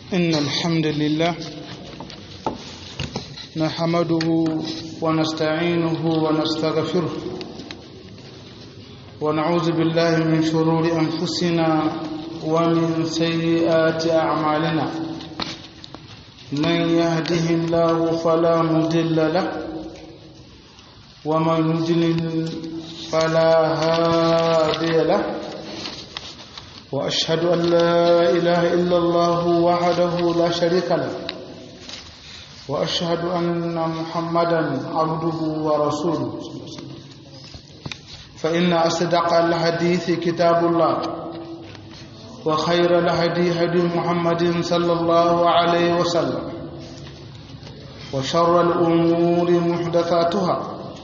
إن الحمد لله نحمده ونستعينه ونستغفره ونعوذ بالله من شرور أنفسنا ومن سيئات أعمالنا من يهده الله فلا مضل له ومن يضلل فلا هادي له وأشهد أن لا إله إلا الله وحده لا شريك له وأشهد أن محمدا عبده ورسوله فإن أصدق الحديث كتاب الله وخير الهدي هدي محمد صلى الله عليه وسلم وشر الأمور محدثاتها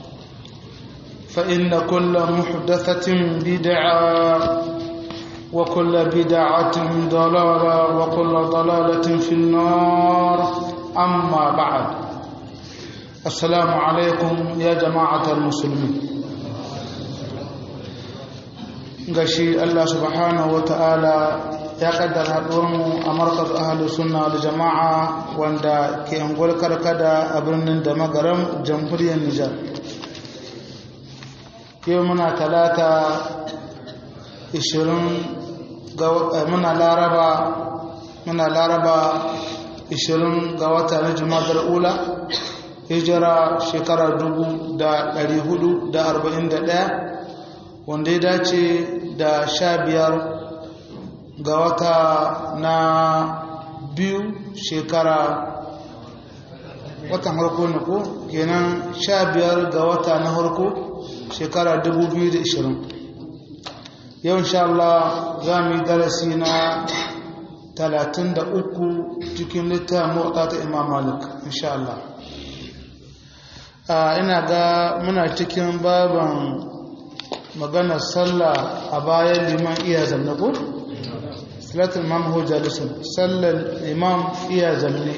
فإن كل محدثة بدعة وكل بدعة ضلالة وكل ضلالة في النار أما بعد السلام عليكم يا جماعة المسلمين gashi Allah subhanahu wata'ala ya kaddara haɗuwarmu a markaz ahalus sunna da jama'a wanda ke angol karkada a birnin da magaram jamhuriyar Nijar yau muna talata 20 muna laraba muna laraba 20 ga wata na jumadar ula hijira shekara 441 wanda ya dace da sha biyar ga wata na biyu shekara watan harko na ko kenan sha biyar ga wata na harko shekara 2020 yau insha Allah za mu yi darasi na 33 cikin littafin mota ta imam malik insha Allah ina ga muna cikin baban maganar sallah a bayan liman iya zanne ko? salatul imam hujja lisan sallar imam iya zanne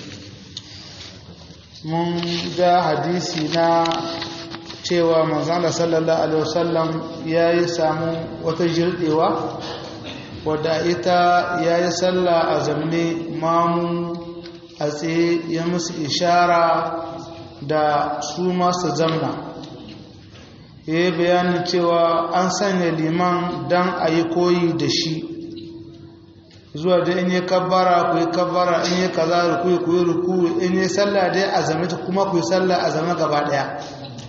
mun ga hadisi na cewa manzana sallallahu alaihi wasallam ya yi samu wata jirɗewa wadda ita ya yi sallah a zamne mamu a tsaye ya musu ishara da su masu zamna ya yi bayanin cewa an sanya liman don a yi koyi da shi zuwa da in yi kabbara ku yi kabbara in yi kaza ruku ku yi ruku in yi sallah dai a zame ta kuma ku yi sallah a zame gaba daya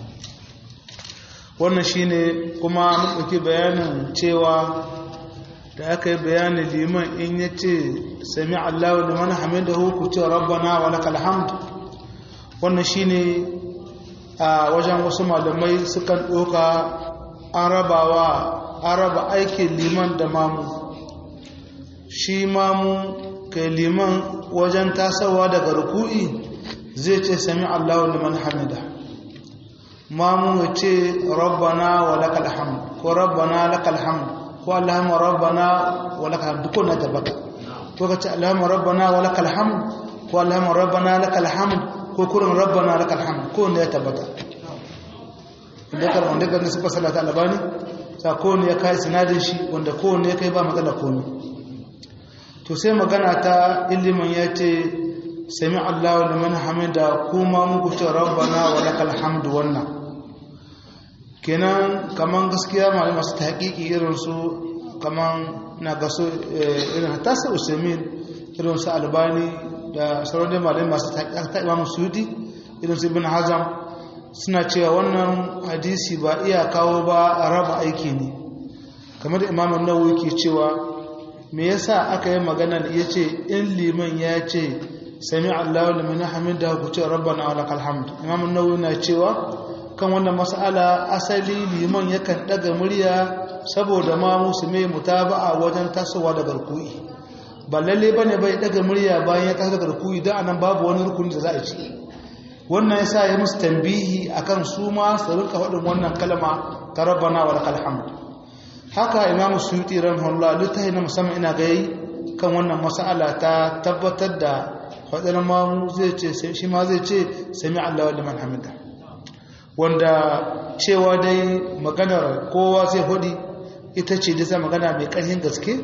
wannan shine kuma mun ɗauki bayanin cewa da aka yi bayanin liman in ya ce sami allahu liman hamidahu ku ce rabbana wa lakal hamd wannan shine a wajen wasu malamai sukan ɗoka an rabawa an raba aikin liman da mamu shi mamu kai liman wajen tasawa daga ruku'i zai ce sami allahu liman hamida mamu ya ce rabbana wa lakal hamd ko rabbana lakal hamd ko allahumma rabbana wa lakal hamd duk na tabbata ko ka ce allahumma rabbana wa lakal hamd ko allahumma rabbana lakal hamd ko kurin rabbana lakal hamd ko ne ya tabbata inda kar wanda ga suka sallata albani sa ko ne ya kai sinadin shi wanda ko ne ya kai ba matsala ko ne to sai magana ta ilimin ya ce sami Allahu liman hamida kuma muku ce rabbana wa lakal hamdu wannan kenan kaman gaskiya malama su tahqiqi irin su kaman na gaso irin hatta sai usaimin irin su albani da sauran malamai masu ta imamu suyuti irin su ibn hazam suna cewa wannan hadisi ba iya kawo ba a raba aiki ne kamar da imamun nawawi ke cewa me yasa aka yi magana da yace in liman ya ce sami allahu liman hamida ku ce rabbana wa lakal hamd imamun nawawi na cewa kan wannan mas'ala asali liman yakan daga murya saboda ma musulmai mutaba'a wajen tasowa da garkuwi ba lalle bane bai daga murya bayan ya taso daga rukuyi dan anan babu wani rukuni da za a ci wannan yasa ya musu tambihi akan su ma su rinka faɗin wannan kalma ta rabbana wa lakal hamd haka imam suyuti rahimahullah littafi na musamman ina ga yi kan wannan mas'ala ta tabbatar da faɗin mamu zai ce shi ma zai ce sami Allahu liman hamida wanda cewa dai maganar kowa zai hudi ita ce da magana mai ƙarfin gaske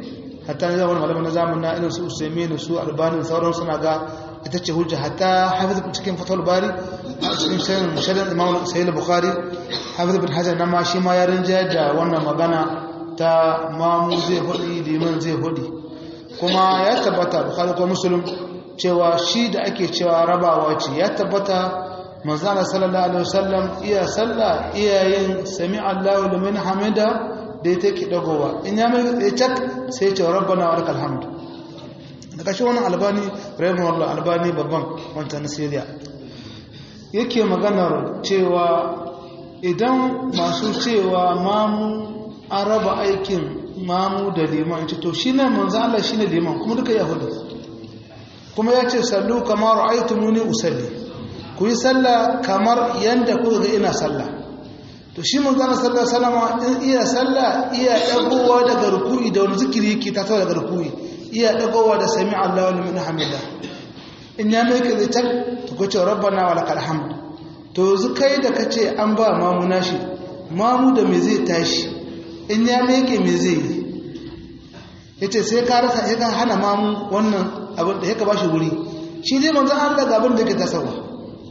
hatta ne zaman malaman na zamanin na irin su usaimin su albani sauran suna ga ita ce hujja hatta hafiz cikin fatul bari a cikin shirin shirin imam sahih bukhari hafiz bin hajar na ma shi ma ya rinja da wannan magana ta mamu zai hudi liman zai hudi kuma ya tabbata bukhari ko muslim cewa shi da ake cewa rabawa ce ya tabbata manzana sallallahu alaihi wasallam iya sallah iyayen sami Allahu liman hamida da ya take dagowa in ya mai ya cak sai ya ce rabbana wa lakal hamd da kashi wannan albani rahimahullah albani babban wanta na Syria yake maganar cewa idan masu cewa mamu an raba aikin mamu da liman ce to shine manzo Allah shine liman kuma duka yahudu kuma ya ce sallu kamar ra'aytumuni usalli ku yi sallah kamar yanda kuka ga ina sallah to shi mun gana sallah salama in iya sallah iya dagowa daga ruku'i da wani zikiri yake ta tawa daga ruku'i iya dagowa da sami Allahu liman hamida in ya mai kai ta to ko ce rabbana wa lakal hamd to yanzu kai da kace an ba mamu nashi mamu da me zai tashi in ya mai kai me zai yi yace sai ka rasa sai ka hana mamu wannan abin da yake bashi wuri shi dai manzo Allah ga abin da yake tasarwa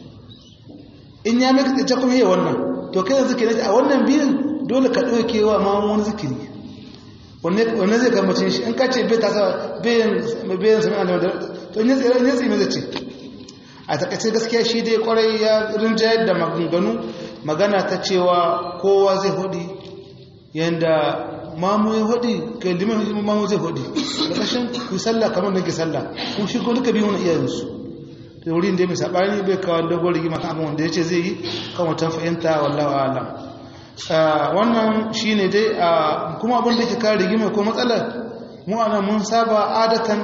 in ya mai kai ta kuma yi wannan to kai yanzu kenan a wannan biyun dole ka ɗauke wa ma wani zikiri wanne zai gambacin shi in ka ce bai tasa bayan sami alama da to in ya tsaye mai zace a takaice gaskiya shi dai kwarai ya rinjayar da maganganu magana ta cewa kowa zai hudi yadda mamu ya hudi ga liman mamu zai hudi da kashin ku sallah kamar da ke sallah kun shi ko duka biyu wani iyayensu da wurin da mai saɓani bai kawo dogon rigima kan abin wanda ya ce zai yi kan wata fahimta wallawa alam wannan shi ne dai kuma abin da ke kawo rigima ko matsalar mu ana mun saba adatan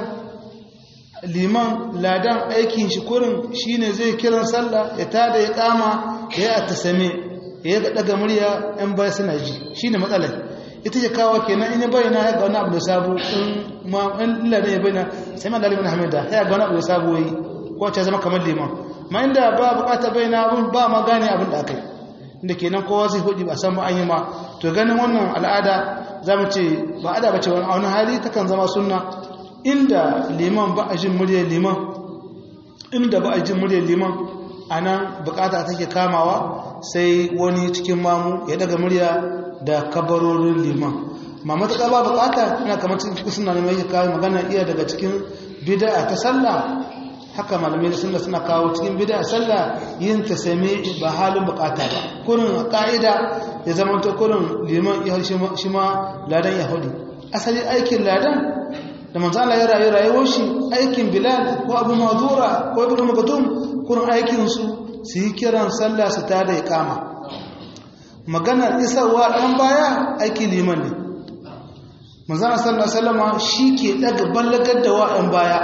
liman ladan aikin shi kurin shi ne zai kiran sallah ya tada ya kama ya yi a tasame ya yi daga murya yan baya suna ji shi ne matsalar ita ce kawo kenan in ya bayyana ya ga wani abu da sabo in ladan ya bayyana sai ma dalibin hamida ya ga wani abu da sabo ya yi wacce zama kamar liman ma inda ba bukata bai na abin ba ma gane abin da aka yi inda kenan kowa zai hudu ba san ba an yi ma to ganin wannan al'ada za mu ce ba ada ba ce wani wani hali takan zama sunna inda liman ba a jin muryar liman inda ba a jin muryar liman a nan bukata take kamawa sai wani cikin mamu ya daga murya da kabarorin liman ma matuƙa ba bukata ina kamar cikin suna ne mai kawo magana iya daga cikin bida ta sallah haka malamai sunna suna kawo cikin bid'a sallah yin ta same ba halin bukata ba kurin ka'ida ya zama to kurin liman ya shi ma ladan yahudi asali aikin ladan da manzo Allah ya rayu rayuwar shi aikin bilal ko abu mazura ko ibnu maktum kurin aikin su su yi kiran sallah su ta da iqama maganar isarwa dan baya aikin liman ne manzo Allah sallallahu alaihi wasallam shi ke daga ballagar da wa'an baya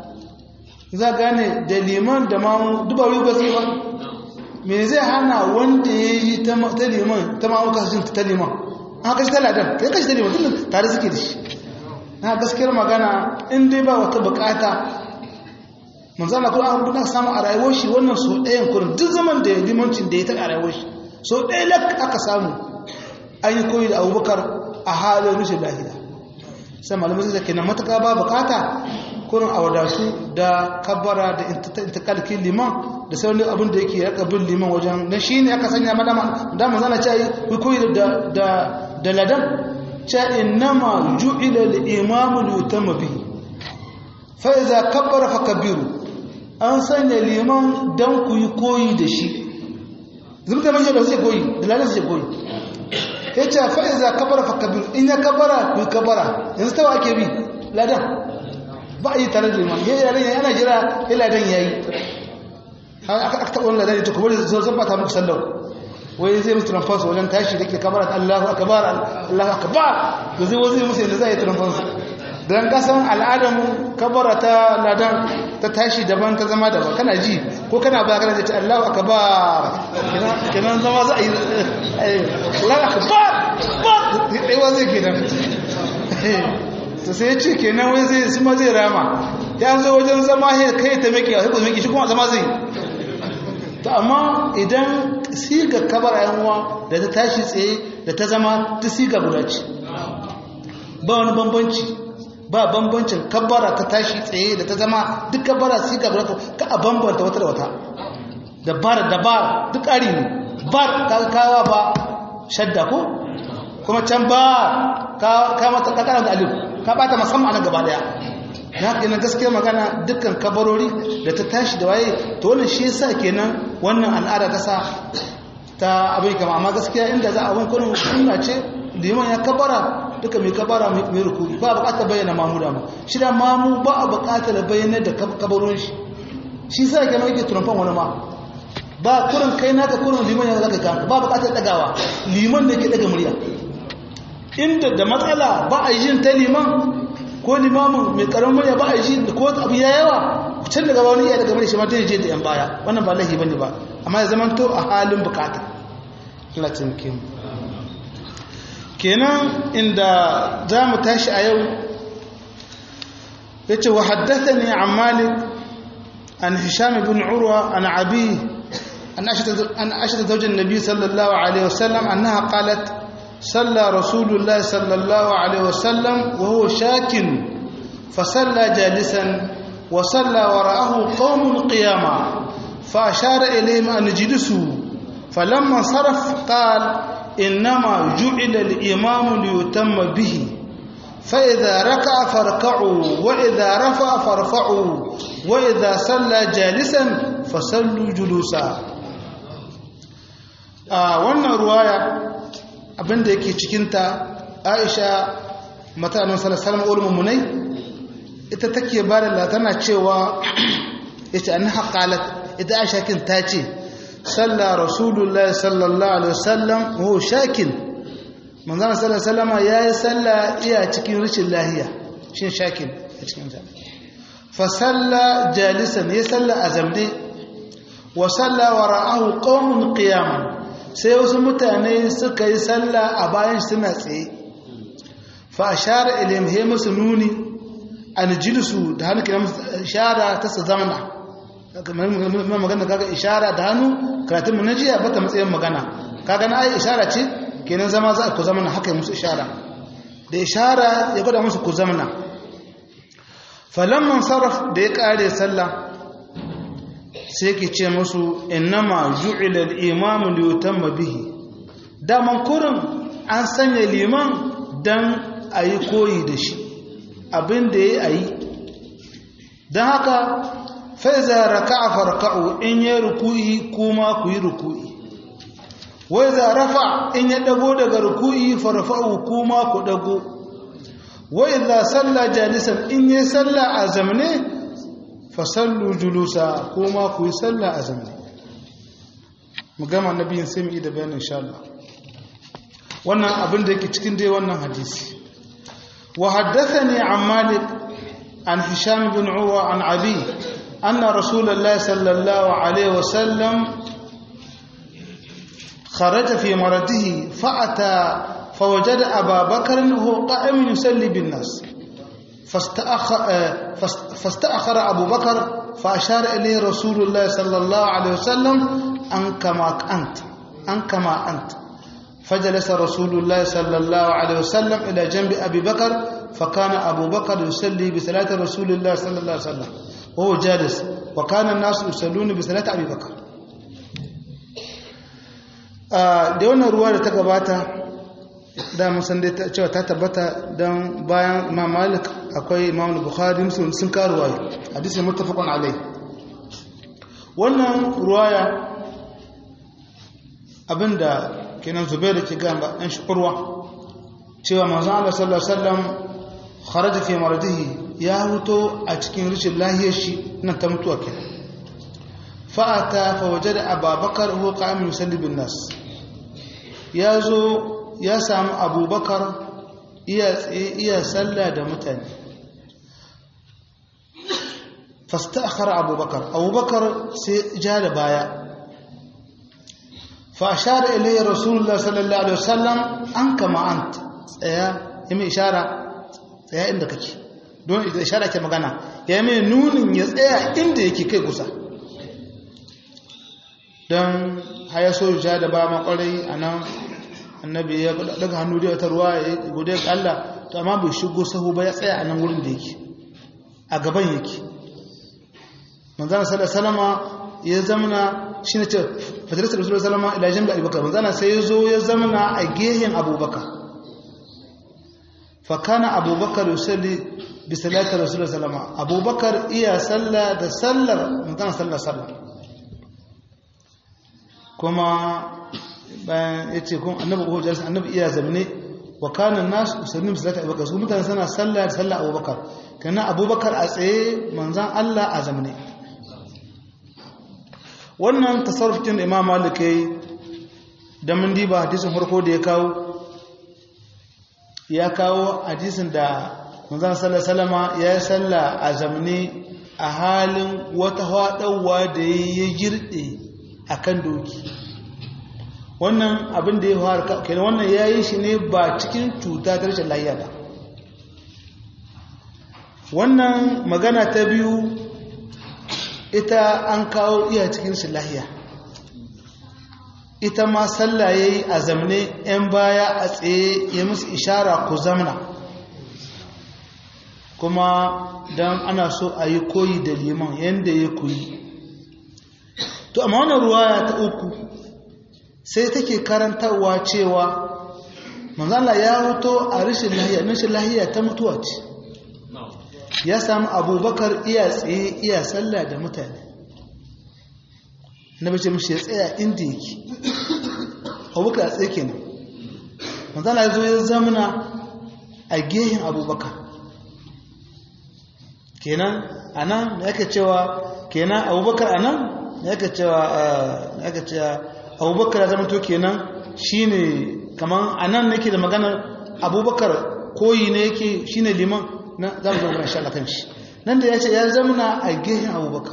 za gane da liman da mamu duba wuri ba sai ba me zai hana wanda ya yi ta liman ta mamu kasashen ta liman an kashi ta ladan kai kashi ta liman tun tare suke da shi na gaskiyar magana in dai ba wata bukata manzana kuma an buɗa samu a rayuwar shi wannan so ɗayan kurin duk zaman da ya limancin da ya ta a rayuwar shi so ɗaya lak aka samu an yi koyi da abubakar a halin rushin lahiya sai malamai zai kenan matuƙa ba bukata kurin a wadatu da kabbara da intikalkin liman da sauran abin da yake raka bin liman wajen na shi ne aka sanya madama da manzana ce yi koyi da ladan ce innama ju'ila al-imamu li bihi fa iza kabbara fa kabbiru an sanya liman dan ku yi koyi da shi zumta manje da zai koyi da ladan zai koyi yace fa iza kabbara fa kabbiru in ya kabbara ku kabbara yanzu tawa ake bi ladan ba a yi tare da liman yayi ladan yana jira ya ladan yayi aka taɓa wani ladan ya to kuma zan ba ta muku sallau wai zai musu tramfansu wajen tashi da ke kamar Allahu akbar Allahu akbar to zai wazi musu yadda zai yi tramfansu dan kasan al'adamu kabara ta ladan ta tashi daban ta zama daban kana ji ko kana ba kana ce Allahu akbar kenan zama za a yi Allahu akbar ba dai wazi kenan to sai ce kenan wai zai su ma zai rama ya zo wajen zama kai ta miki a hukumar miki shi kuma zama zai to amma idan siga kabar yanwa da ta tashi tsaye da ta zama ta siga guda ce ba wani bambanci ba bambancin kabbara ta tashi tsaye da ta zama duk kabbara sai ka ka a bambanta wata da wata da bar da bar duk ƙari ne bar ka kawa ba shadda ko kuma can ba ka mata ka da alif ka bata musamman nan gaba daya ya kenan gaskiya magana dukkan kabarori da ta tashi da waye to wannan shi yasa kenan wannan al'ada ta sa ta abin kama amma gaskiya inda za a abin kurin sunna ce liman ya kabara duka mai kabara mai rukuni ba bukatar bayyana mamu da mu shi da mamu ba a bukatar bayyana da kabaron shi shi sa ke mai ke turumfan wani ma ba kurin kai naka kurin liman ya zaka kanka ba bukatar dagawa liman ne ke daga murya inda da matsala ba a yin ta liman ko limamin mai karamin murya ba a yi da ko abu ya yawa can daga wani iya daga murya shi ma ta je da yan baya wannan ba lahi bane ba amma ya zama to a halin bukata Allah taimake mu kenan inda za mu tashi a yau yace wa haddathani an malik an hisham ibn urwa an abi an ashata an ashata zawjin nabi sallallahu alaihi wasallam annaha qalat صلى رسول الله صلى الله عليه وسلم وهو شاك فصلى جالسا وصلى وراءه قوم قياما فأشار إليهم أن اجلسوا فلما انصرف قال إنما جعل الإمام ليتم به فإذا ركع فاركعوا وإذا رفع فارفعوا وإذا صلى جالسا فصلوا جلوسا آه وانا رواية abinda yake cikinta aisha matanin salasalam ulmummunai ita take ba da tana cewa ita an haƙalat ita aisha kin ta ce salla rasulullahi sallallahu alaihi wasallam ho shakin manzana sallallahu ya yi salla iya cikin rikin lahiya shi shakin a cikin ta fa salla jalisan ya salla a zamde wa salla wa ra'ahu qaumun qiyaman sai wasu mutane suka yi sallah a bayan suna tsaye fa ashara ilayhim he musu nuni an jilsu da hannu kina ishara ta su zamana magana kaga ishara da hannu karatun mu najiya bata matsayin magana kaga na ai ishara ce kenan zama za ku zamana haka musu ishara da ishara ya gwada musu ku zamana falamman sarraf da ya kare sallah sai ke ce musu innama ju'ila al-imamu li yutamma bihi daman kurin an sanya liman dan ayi koyi da shi abin da yayi ayi dan haka fa iza raka'a farka'u in ya ruku'i kuma ku yi ruku'i wa iza rafa in ya dago daga ruku'i farfa'u kuma ku dago wa iza salla jalisan in ya salla a zamne fasallu julusa kuma ku yi sallah a zamani mu gama nabiyin sai mu yi da bayanin insha Allah wannan abin da yake cikin dai wannan hadisi wa haddathani an malik an hisham bin urwa an abi anna rasulullah sallallahu alaihi wasallam خرج في مرضه فأتى فوجد أبا بكر وهو قائم يصلي بالناس فاستأخر, فاستأخر أبو بكر فأشار إليه رسول الله صلى الله عليه وسلم أن كما أنت أن كما أنت فجلس رسول الله صلى الله عليه وسلم إلى جنب أبي بكر فكان أبو بكر يصلي بصلاة رسول الله صلى الله عليه وسلم وهو جالس وكان الناس يصلون بصلاة أبي بكر da wannan ruwa da ta gabata da musan dai cewa ta tabbata don bayan imam malik akwai imam bukhari muslim sun kawo ruwaya hadisi muttafaqun alai wannan ruwaya abinda kenan zubair da ke gamba ɗan shukurwa cewa manzon Allah sallallahu alaihi wasallam kharaja fi maradihi ya huto a cikin rishin lahiyar shi nan ta mutuwa kenan fa'ata fa wajada ababakar huwa qa'imun yusalli bin nas ya zo ya samu abubakar iya sallah da mutane fasta akhara abubakar abubakar sai ja da baya fa ashara ilayya rasulullah sallallahu alaihi wasallam an kama ant tsaya ya mai ishara tsaya inda kake don ita ishara ke magana ya mai nunin ya tsaya inda yake kai kusa don haya so ja da ba makwarai a nan annabi ya daga hannu da wata ruwa ya gode ga Allah to amma bai shigo sahu ba ya tsaya a nan wurin da yake a gaban yake manzana salama ya zamana shi ne ce fatarar rasulun salama ila jami'a abubakar manzana sai ya zo ya zamana a gehen abubakar fakana abubakar yusalli bi salatar rasulun salama abubakar iya sallah da sallar manzana sallar sallar kuma bayan ya ce kuma annabi ko jalsa annabi iya zamne wa kana nasu usallim salata abubakar su mutane suna sallah da sallah abubakar kana abubakar a tsaye manzan Allah a zamne wannan tasarrufin da imam malik yayi da mun diba hadisin farko da ya kawo ya kawo hadisin da manzan sallallahu alaihi wasallama ya yi sallah a zamne a halin wata hadawa da ya girde akan doki wannan abin da ya fara kenan wannan ya yi shi ne ba cikin cuta ta rashin lahiya ba wannan magana ta biyu ita an kawo iya cikin rashin lahiya ita ma sallah ya yi a zamne 'yan baya a tsaye ya musu ishara ku zamna kuma don ana so a yi koyi da liman yadda ya koyi to amma wannan ruwaya ta uku sai take karantarwa cewa manzala ya hoto a rashin lahiya rashin lahiya ta mutuwa ce ya samu abubakar iya tsaye iya sallah da mutane na bace mishi ya tsaya inda yake abubakar a tsaye kenan manzala ya zo ya zamana a gehen abubakar kenan a nan yake cewa kenan abubakar a nan yake cewa yake cewa abubakar ya zama to kenan shine kaman anan nake da maganar abubakar koyi ne yake shine liman na za mu zama insha Allah kan shi nan da ya ce ya zamana a gehen abubakar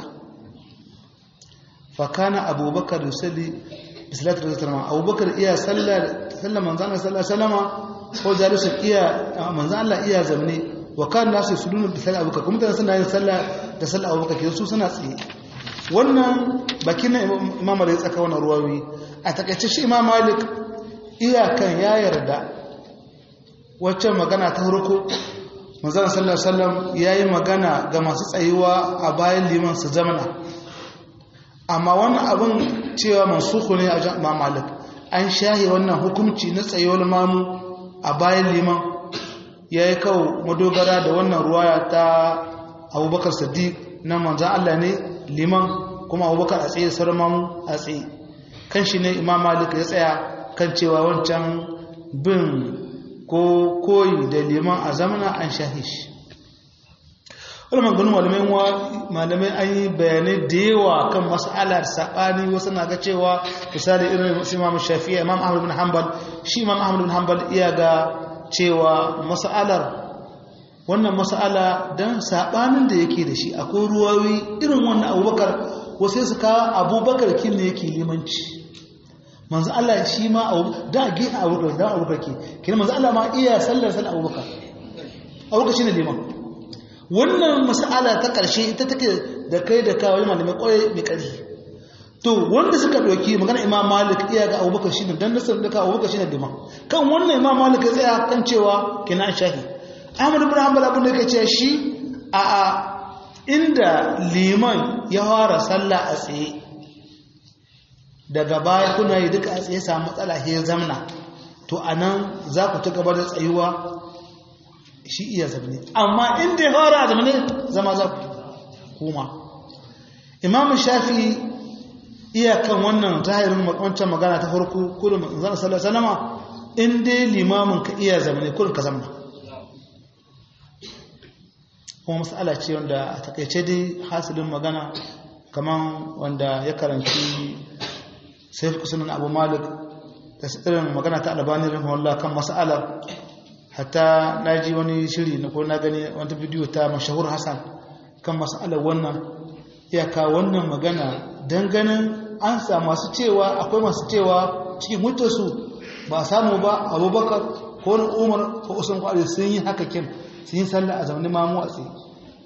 fa kana abubakar yusalli bi salati rasulullah abubakar iya sallar sallar manzon Allah sallallahu alaihi wasallama ko jalisun iya manzon Allah iya zamne wa kan nasu yusalluna bi salati abubakar kuma suna yin sallah da sallar abubakar ke su suna tsaye wannan bakin na imam malik tsaka wannan ruwawi a takaice shi imam malik iyakan ya yarda waccan magana ta farko manzon sallallahu alaihi wasallam yayi magana ga masu tsayuwa a bayan liman su zamana amma wannan abin cewa mansukhu ne a imam malik an shahi wannan hukunci na tsayuwar mamu a bayan liman yayi kawo madogara da wannan ruwaya ta abubakar siddiq na manzon Allah ne liman kuma abubakar a tsaye sarmamu a tsaye kan shi ne imam malik ya tsaya kan cewa wancan bin ko koyi da liman a zamana an shahi shi wani maganin malamai wa malamai an yi bayanai da yawa kan mas'alar saɓani wasu na ga cewa misali irin imam shafi'a imam ahmad bin hanbal shi imam ahmad bin hanbal iya ga cewa mas'alar wannan mas'ala don saɓanin da yake da shi akwai ruwawi irin wannan abubakar wasu su kawo abubakar kin ne yake limanci manzo Allah shi ma da gina abubakar da abubakar ke kina manzo Allah ma iya sallar sallar abubakar abubakar shine liman wannan mas'ala ta ƙarshe ita take da kai da kawo malamai ƙwaye mai ƙarfi to wanda suka ɗauki magana imam malik iya ga abubakar shine dan nasar da ka abubakar shine liman kan wannan imam malik ya tsaya kan cewa kina shahi Ahmad ibn Hanbal abin da yake ce shi a a inda liman ya fara sallah a tsaye daga baya kuna yi duka a tsaye samu matsala he zamna to anan za ku ci gaba da tsayuwa shi iya zamne amma inda ya fara a zamne zama za ku kuma Imam Shafi iyakan wannan zahirin wancan magana ta farko kullum zan sallallahu alaihi wasallama in dai limamin ka iya zamne kullum ka zamna kuma matsala ce wanda a takaice dai hasilin magana kaman wanda ya karanci sai kusurin abu malik da irin magana ta albani rahimahullah kan mas'alar hatta na ji wani shiri na ko na gani wata bidiyo ta mashahur hassan kan mas'alar wannan iyaka wannan magana don ganin an sa masu cewa akwai masu cewa cikin mutarsu ba samu ba abubakar ko na umar ko usman kwari sun yi haka kin sun yi sallah a zamanin mamu a tsaye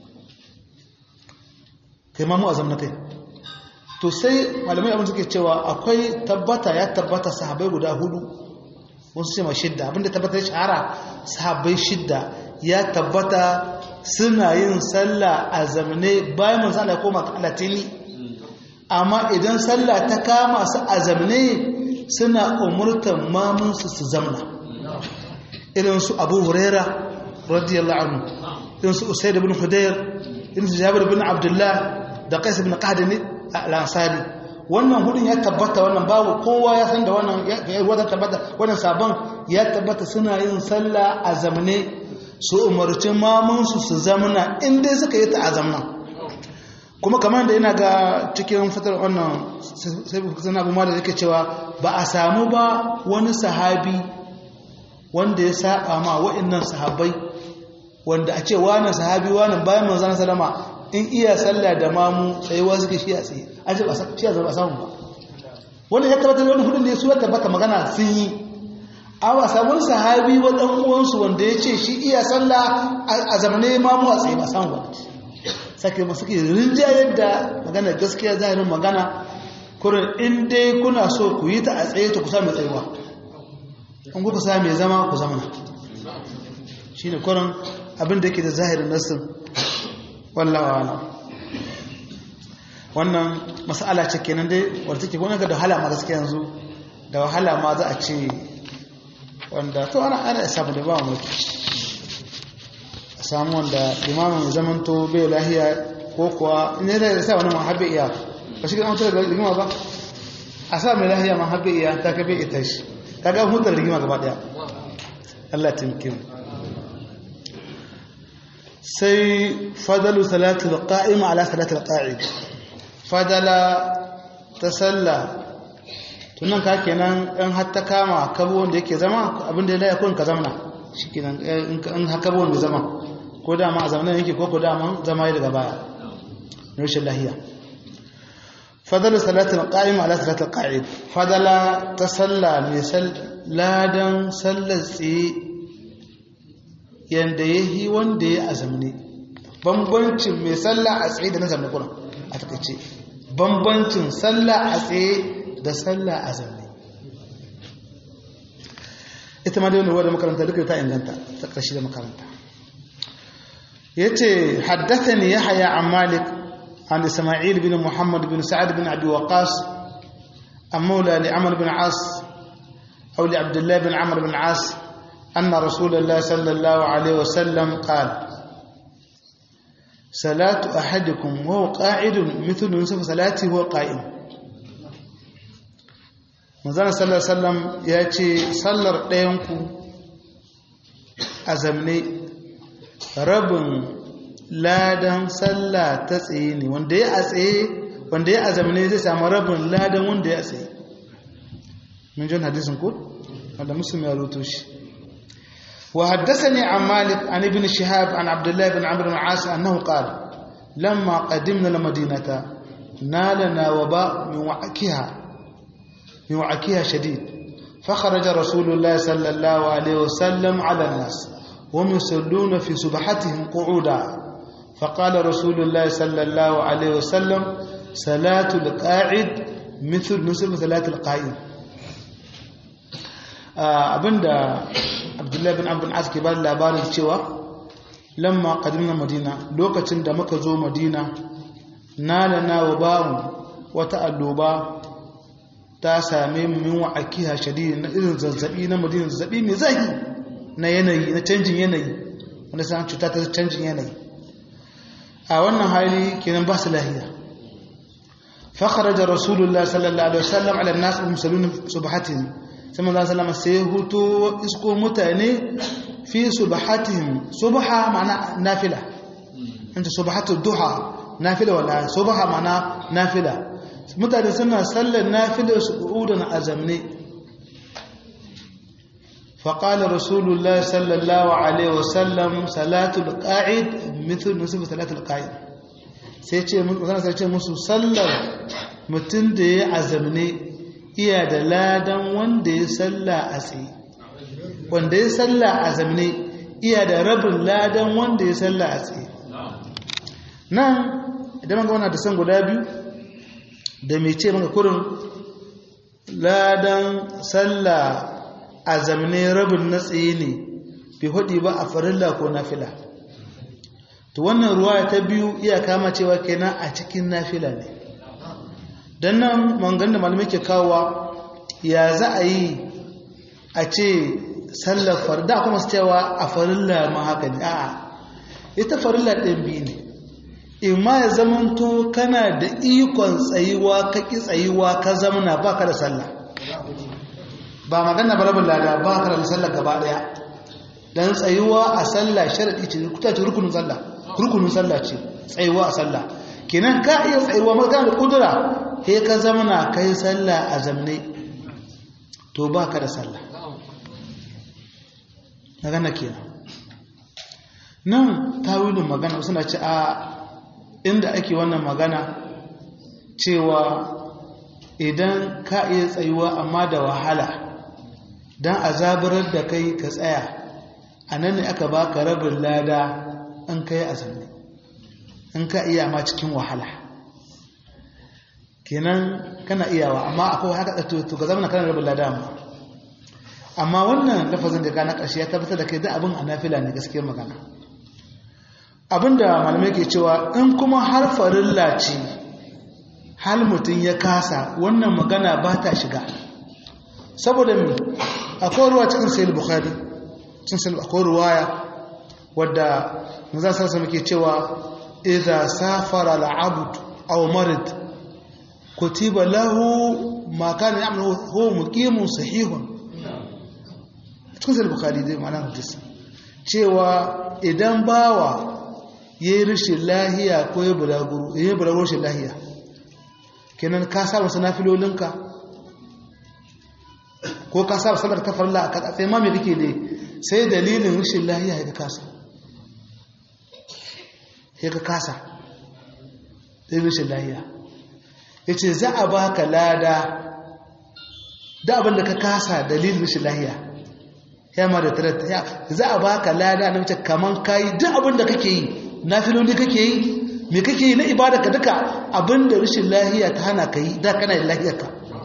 kai mamu a zamanin kai to sai malamai abin suke cewa akwai tabbata ya tabbata sahabai guda hudu wasu ce ma shidda abinda tabbata ya shahara sahabbai shidda ya tabbata suna yin sallah a zamne bayan manzo Allah ya koma alatini amma idan sallah ta kama su a zamne suna umurtan mamunsu su zamna irin su Abu Huraira radiyallahu anhu irin su Usayd ibn Hudayr irin su Jabir ibn Abdullah da Qais ibn Qahdani al-Ansari wannan hudun ya tabbata wannan babu kowa ya san da wannan ya ruwa tabbata wannan sabon ya tabbata suna yin sallah a zamne su umarci mamunsu su zamna in dai suka yi ta a zamna kuma kamar da ina ga cikin fitar wannan sai kusan abu ma da yake cewa ba a samu ba wani sahabi wanda ya saba ma wa'annan sahabbai wanda a ce wani sahabi wani bayan manzana salama in iya sallah da mamu tsayuwa suke shi a tsaye an ce shi a zaba samun ba wanda ya tabbatar wani hudun da ya suwa tabbata magana sun yi awa sabon sahabi wa ɗan uwansu wanda ya ce shi iya sallah a zamane mamu a tsaye ba samun ba sake masu ke rinjayar da magana gaskiya zahirin magana kurin in dai kuna so ku yi ta a tsaye ta kusa mai tsayuwa in kuka sa mai zama ku zamana shi ne kurin abin da yake da zahirin nassin wallawa wannan masala ce kenan dai wadda take wani ga da wahala ma gaskiya yanzu da wahala ma za a ce wanda to ana ana samu da ba mu a samu wanda limamin zaman to bai lahiya ko kuwa ne da sa wani mahabbi iya ba shi ga mutar da rigima ba a sa mai lahiya mahabbi iya ta ka bai ita shi kaga hutar rigima gaba daya Allah timkin sai fadalu salatul qa'im ala salatul qa'id fadala ta salla tunan ka kenan in har ta kama kabo wanda yake zama abinda ya kun ka zamana shikenan in haka wanda zama ko da ma a zamanin yake ko ko da ma zama yi daga baya rashin lahiya fadalu salatul qa'im ala salatul qa'id fadala ta salla mai ladan sallar tsaye yanda ya yi wanda ya a zamne bambancin mai sallah a tsaye da na zamne kuna a takaice bambancin sallah a tsaye da sallah a zamne ita ma da wani wadda makaranta duka ta inganta ta ƙarshe da makaranta ya ce haddata ne ya haya a malik an isma'il bin muhammad bin sa'ad bin abi waqas an maula li amr bin as أو لعبد الله بن عمرو بن عاص أن رسول الله صلى الله عليه وسلم قال صلاة أحدكم وهو قاعد مثل نصف صلاته وهو قائم manzana sallar sallam ya ce sallar ɗayanku a zamne rabin ladan sallah ta tsaye ne wanda ya a tsaye wanda ya a zamne zai samu rabin ladan wanda ya a tsaye من جون حديث نقول هذا مسلم يروتوش وحدثني عن مالك عن ابن شهاب عن عبد الله بن عمرو بن العاص أنه قال لما قدمنا المدينة نالنا وباء من وعكها من وعكها شديد فخرج رسول الله صلى الله عليه وسلم على الناس وهم يصلون في سبحتهم قعودا فقال رسول الله صلى الله عليه وسلم صلاة القاعد مثل نصف صلاة القائم abinda abdullahi bin abin aski ba labarin cewa lamma kadimna madina lokacin da muka zo madina nalana wa bamu wata alloba ta same min wa akiha shadidi na irin zazzabi na madina zazzabi mai zahi na yanayi na canjin yanayi wanda san cuta ta canjin yanayi a wannan hali kenan ba su lahiya فخرج رسول الله صلى الله عليه وسلم على الناس المسلمين سبحتهم sai manzo sallama sai hutu isko mutane fi subhatihim subha ma'ana nafila anta subhatu duha nafila wala subha ma'ana nafila mutane suna sallar nafila su udan azamne فقال رسول الله صلى الله عليه وسلم صلاة القاعد مثل نصف صلاة القاعد sai ce sai ce musu sallar mutum da ya azamne iya da ladan wanda ya salla a tsaye wanda ya salla a zamne iya da rabin ladan wanda ya salla a tsaye nan idan maka wana da san guda biyu da mai ce maka kurin ladan salla a zamne rabin na tsaye ne bai hudi ba a farilla ko nafila to wannan ruwa ta biyu iya kama cewa kenan a cikin nafila ne don nan mangan da malamai ke kawowa ya za a yi a ce sallar farda kuma su cewa a farilla ma haka ne a'a ita farilla ɗin biyu ne in ma ya zamanto kana da ikon tsayuwa ka ƙi tsayuwa ka zamana ba ka da sallah ba magana barabin lada ba ka da sallah gaba ɗaya don tsayuwa a sallah sharaɗi ce kuta ce rukunin sallah rukunin sallah ce tsayuwa a sallah kenan ka iya tsayuwa magana da ƙudura sai ka zamana ka yi sallah a zamne to ba ka da sallah magana kenan nan tawilin magana suna ce a inda ake wannan magana cewa idan ka iya tsayuwa amma da wahala don a zaburar da kai ka tsaya a nan ne aka baka rabin lada in ka yi azumi in ka iya ma cikin wahala kenan kana iyawa amma akwai haka to ka zama kana rabin lada amma amma wannan lafazin da gana ƙarshe ya tabbatar da kai da abin a nafila ne gaskiyar magana abinda malamai ke cewa in kuma har farilla ce hal mutum ya kasa wannan magana ba ta shiga saboda mi akwai ruwa cikin sayil bukhari cin sayil akwai ruwaya wadda maza sarsa muke cewa idza safara al'abd aw marid kutiba lahu ma kana ya'malu huwa muqimun sahihun cikin sayil bukhari dai ma'ana hadisi cewa idan bawa ya yi rashin lahiya ko ya bulaguro ya yi bulaguro rashin lahiya kenan ka saba wasu nafilolinka ko ka saba salar ta farla a katsatsai ma mai kake ne sai dalilin rashin lahiya ya ka kasa ya ka kasa dalilin rashin lahiya ya ce za a baka lada da abin da ka kasa dalilin rashin lahiya ya ma da tarar ya za a baka lada na mace kaman kayi duk abin da kake yi na filoli kake yi me kake yi na ibada ka duka abin da rashin lahiya ta hana ka yi da kana da lahiyarka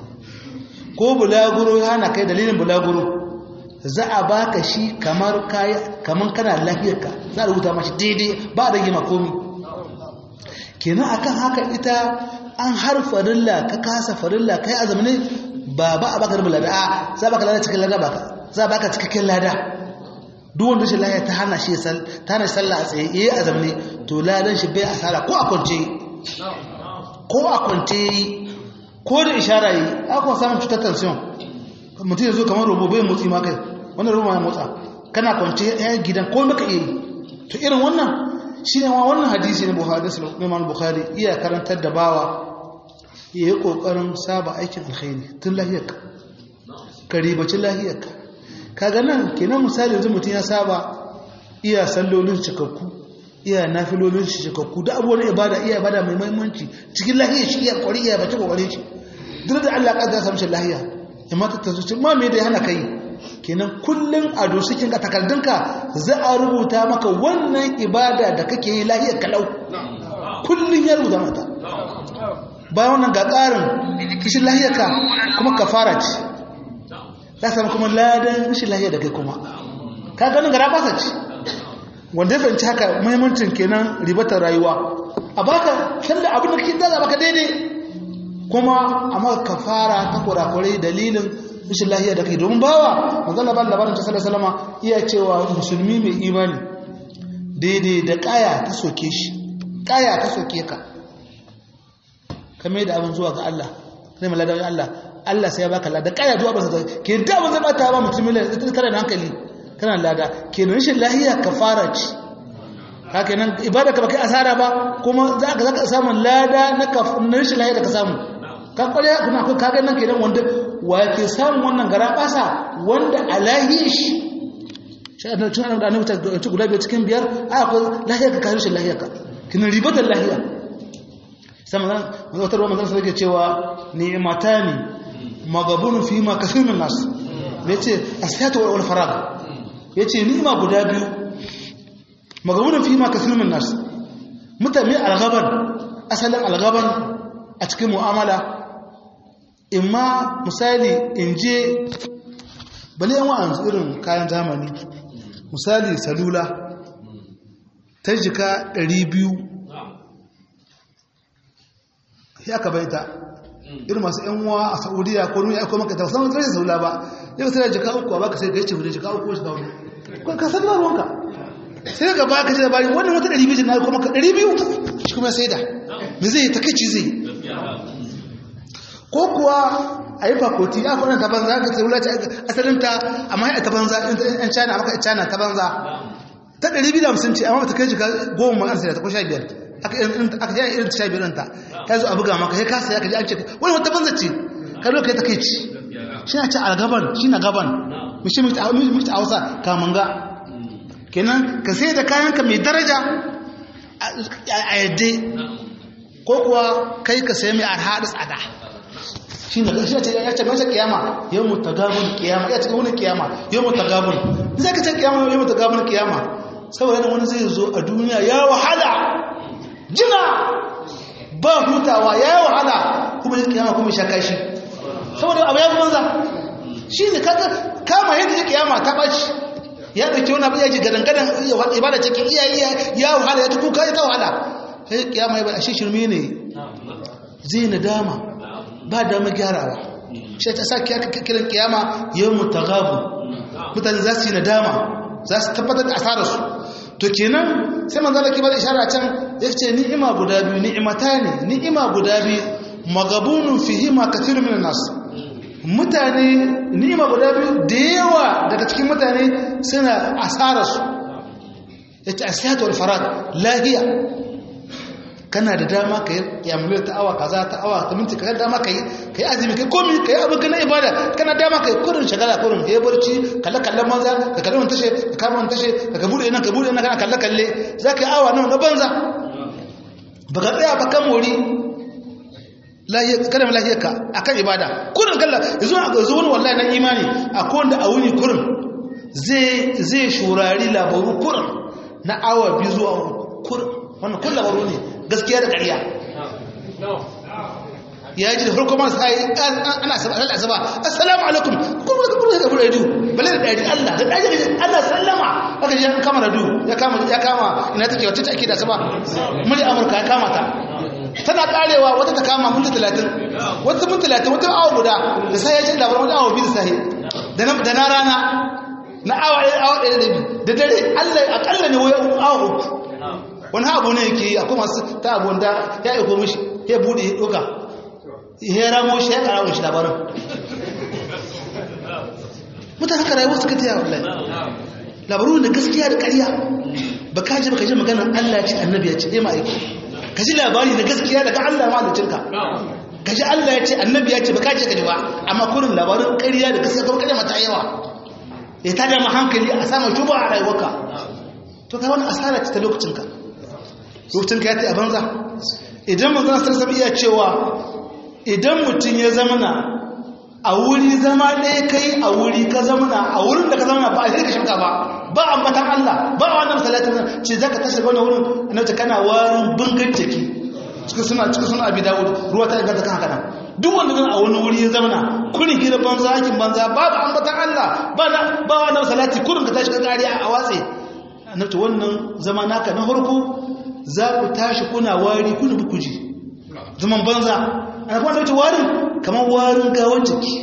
ko bulaguro ya hana kai dalilin bulaguro za a baka shi kamar kayi kaman kana da lahiyarka za a rubuta mashi daidai ba a rage makomi kenan akan haka ita an har farilla ka kasa farilla kai azumi ba ba a baka rubula lada a za baka lada cikin lada baka za baka cikakken lada duk wanda shi lahiya ta hana shi ta hana sallah a tsaye yayi azumi to ladan shi bai asara ko a kwance ko a kwance ko da ishara yi aka samun cutar tension mutum ya zo kamar robo bai motsi ma kai wannan robo ya motsa kana kwance ya gidan ko maka iya to irin wannan shi ne wannan hadisi ne buhari imam bukhari iya karantar da bawa ya yi kokarin saba aikin alkhairi tun lahiyarka ka ribaci lahiyarka kaga nan kenan misali yanzu mutum ya saba iya sallolin cikakku iya nafilolin shi cikakku da abubuwan ibada iya ibada mai muhimmanci cikin lahiyar shi iya kwari iya bace kokarin shi duk da Allah ya samu shi lahiya amma ta tazo ma me da ya hana kai kenan kullun a dosikin ka takardunka za a rubuta maka wannan ibada da kake yi lahiyar kalau kullun ya rubuta mata bayan wannan ga ƙarin kishin lahiyarka kuma kafara ce za samu kuma ladan rashin lahiya da kai kuma ka ganin gara basa ce wanda ya fahimci haka muhimmancin kenan ribatar rayuwa a baka sallah abin da kake zaza baka daidai kuma a maka kafara ta kurakurai dalilin rashin lahiya da kai domin bawa manzala ba labarin ta sallallahu salama iya cewa musulmi mai imani daidai da kaya ta soke shi kaya ta soke ka kame da abin zuwa ga Allah kai mai ladawi Allah Allah sai ya baka lada kaya zuwa basa ke da ba zai bata ba mutum ne ita kana da hankali kana lada ke rashin lahiya kafara ce haka nan ibada ka baka asara ba kuma za ka zaka samu lada na kafin rashin lahiya da ka samu ka kware kuna ko kaga nan kenan wanda wa ke samu wannan gara basa wanda alahi shi shi da tun da annabi ta ci guda biyar cikin biyar a ko lahiya ka rashin lahiya ka kina ribatar lahiya sai manzon wata ruwa manzon sai cewa ni'matani magabun fi ma kasirin nas ya ce asfiyatu wal farag ya ce ni'ima guda biyu magabun fi ma kasirin nas mutane algaban asalin algaban a cikin mu'amala imma misali in je bale yan wa'an irin kayan zamani misali salula ta jika 200 ya ka baita irin masu yan uwa a saudiya ko nuna ya kuma ka tausan zai salula ba yau sai jika uku a baka sai ga yace jika uku shi dawo ko ka san ba ruwanka sai ga baka ji labari wannan wata 200 na kuma ka 200 shi kuma sai da me zai takeici zai ko kuwa a yi fakoti ya kwanan ta banza ka tsirula ta asalinta amma ya ta banza yan china maka china ta banza ta 250 ce amma ba ta kai jika goma an sai ta ko sha biyar aka yi irin ta sha biyar ta ya zo a buga maka ya kasa ya kaji an ce wani wata banza ce ka zo ka yi ta kai ci shi na ce algaban shi na gaban mishi mita a hausa kamanga kenan ka sai da kayanka mai daraja a yadda ko kuwa kai ka sai mai arha da tsada shi ne shi ce ya ce masa kiyama yau mu tagabun kiyama ya ce wani kiyama yau mu tagabun zai ka ce kiyama yau mu tagabun kiyama saboda yana wani zai zo a duniya ya wahala jina ba hutawa ya yi wahala kuma yin kiyama kuma shaka shi saboda abu ya fi banza shi ne kaga kama yadda ya kiyama ta ɓaci ya ɗauki wani abu ya ji gadangadan ibada cikin iyayi ya wahala ya ta kuka ya ta wahala sai kiyama ya bai a shi shirme ne zai nadama ba dama gyarawa shi ta sa kiran kiyama yau mutagabu mutane za su yi nadama za su tabbatar da asararsu to kenan sai manzo Allah ke bada ishara can yace ni'ima guda biyu ni'imata ne ni'ima guda biyu magabunun fihima kathirun minan nas mutane ni'ima guda biyu da yawa daga cikin mutane suna asararsu yace asiyatu wal farad lahiya kana da dama ka yi yamulir ta awa kaza ta awa ta minti ka dama ka yi ka yi azumi kai komi ka yi abin ka na ibada kana dama ka yi kurin shagala kurin ka yi barci kalle kalle manza ka kalle wani tashe ka kama wani tashe ka ka bude nan ka bude nan kana kalle kalle za ka yi awa nan na banza ba ka tsaya ba kan mori kada lahiyar ka a kan ibada kurin kalla yanzu a yanzu wani wallahi na imani a kowanda a wuni kurin zai shurari labaru kurin na awa biyu zuwa kurin wannan kun labaru ne gaskiya da ƙarya ya ji da farko masu hayi ana asaba assalamu alaikum kuma da kuma da radio bale da daji Allah da daji Allah sallama aka ji kama radio ya kama ya kama ina take wacce take da asaba muli amurka ya kama ta tana karewa wata ta kama mun 30 wata mun 30 wata awa guda da sai ya ji labarin wata awa biyu sai da na da na rana na awa awa ɗaya da da dare Allah akalla ne waya awa uku wani abu ne yake yi akwai masu ta abu wanda ya aiko mishi ya bude ya ɗuka ya ramo shi ya ƙara shi labarin mutane haka rayuwa suka taya wallahi labaru da gaskiya da ƙarya ba ka ji ba ka ji maganar Allah ce annabi ya ce ɗaya ma'aiki ka ji labari da gaskiya daga Allah malicinka ka ji Allah ya ce annabi ya ce ba ka ce ka ji ba amma kurin labarin ƙarya da gaskiya kuma ƙarya mata yawa ya tada ma hankali a samun shuba a rayuwarka to kai wani asara ce ta lokacinka lokacinka ya ta a banza idan manzana sarsam iya cewa idan mutum ya zamana a wuri zama ɗaya kai a wuri ka zamana a wurin da ka zamana ba a shirka shirka ba ba a ambatan Allah ba a wannan salatin ce za ka tashi wani wurin annabta kana warin bungan jiki cikin suna cikin suna abi dawud ruwa ta inganta kan haka nan duk wanda zan a wani wuri ya zamana kurin hira banza aikin banza babu ambatan Allah ba na ba wannan salati kurin ka tashi ka kariya a watse annabta wannan zama naka na farko za ku tashi kuna wari kuna bukuji zaman banza ana kuma annabta warin kamar warin gawan jiki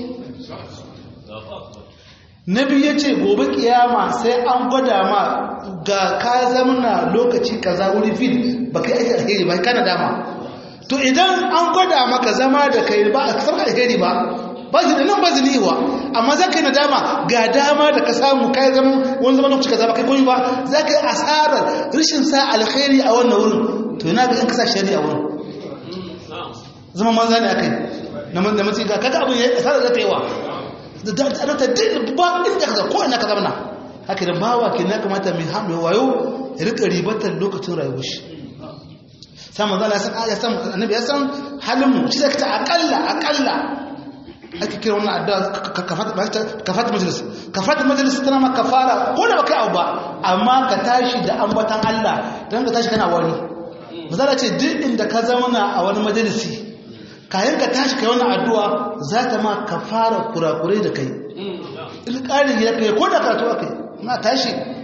nabi ya ce gobe kiyama sai an gwada ma ga ka zamana lokaci kaza wuri fil ba kai aiki alheri ba kana dama to idan an gwada maka zama da kai ba a kasar alheri ba ba shi da nan ba ziniwa amma za ka yi nadama ga dama da ka samu kai zama wani zama lokaci kaza ba kai koyi ba za ka yi asarar rashin sa alheri a wannan wurin to yana ga in ka sa shari'a wurin zama manza ne akai na matsayi ga kaga abin ya asarar za ta yi wa da da ta din ba inda ka ko ina ka zama haka da bawa ke na kamata mai hamu wayo ya rika ribatar lokacin rayuwar shi sai manzo Allah san ya san annabi ya san halin mu shi zaka ta akalla akalla ake kira wannan addu'a kafat kafat majlis kafat majlis tana ma kafara ko da baka abu ba amma ka tashi da ambatan Allah dan ka tashi kana wani manzo Allah ce duk inda ka zauna a wani majalisi kayan ka tashi kai wannan addu'a za ta ma kafara kurakurai da kai in ƙarin ya kai ko da karatu aka yi na tashi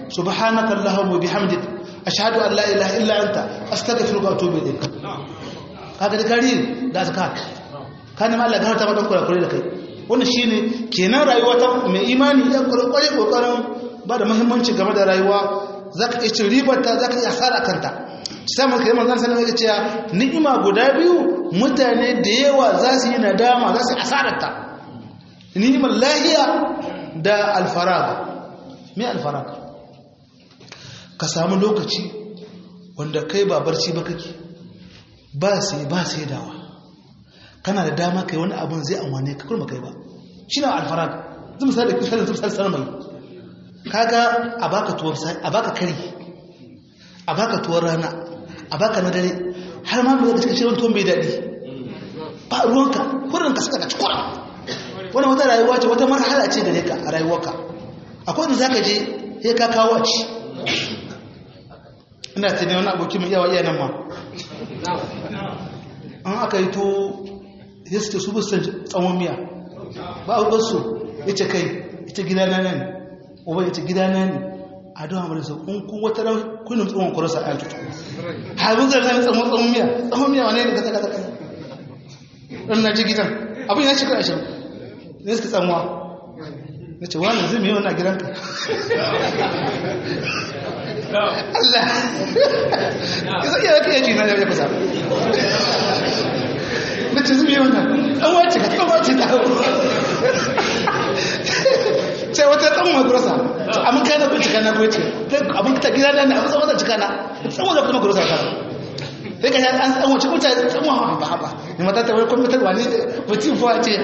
subhanaka allahumma bihamdik ashhadu an la ilaha illa anta astaghfiruka wa atubu ilayk kaga da gari da zakka kana ma Allah gafarta maka kurakure da kai wannan shine kenan rayuwa ta mai imani ya kware kokarin ba da muhimmanci game da rayuwa zaka iya cin ribar ta zaka iya asara kanta sai mun kai manzon sallallahu alaihi wasallam ni'ima guda biyu mutane da yawa za su yi nadama za su asarar ta ni'imar lahiya da alfarag me alfarag ka samu lokaci wanda kai ba barci ba kake ba sai ba sai dawa kana da dama kai wani abun zai amwane ka kurma kai ba shi na alfarag zai misali da kusurin zai sanar mai kaga a baka tuwar a baka kari a baka tuwar rana a baka na dare har ma mai da cikin shirin tuwon bai daɗi ba ruwanka kurin ka suka ka cikura wani wata rayuwa ce wata marhala ce gare ka a rayuwarka akwai wanda za ka je ya ka kawo a ci ina ta ne wani abokin mai yawa iya nan ma an aka yi to ya su su busan tsawon miya ba a wasu ya ce kai ita gida na nan uba ya ce gida na ne a don hamar sa kun kun wata ran kunin tsawon kurasa a tutu haibun zai zai tsawon tsawon miya tsawon miya wane ne ka saka saka ɗan na ji gidan abin ya shekara ashirin ne suka tsamuwa na ce wani zai mai wani a gidanka Allah ya zai yaka yaji na ya kusa na ce zai mai wani an wace ka tsamuwa ce ta hau sai wata tsamuwa gurasa amma kai na bincika na goce abin ta gida na ne abin tsawon cika na tsamuwa da kuma gurasa kasa sai ka an tsamuwa cikin mutane tsamuwa ba ba ne mata ta wani kwamitarwa ne mutum fuwa ce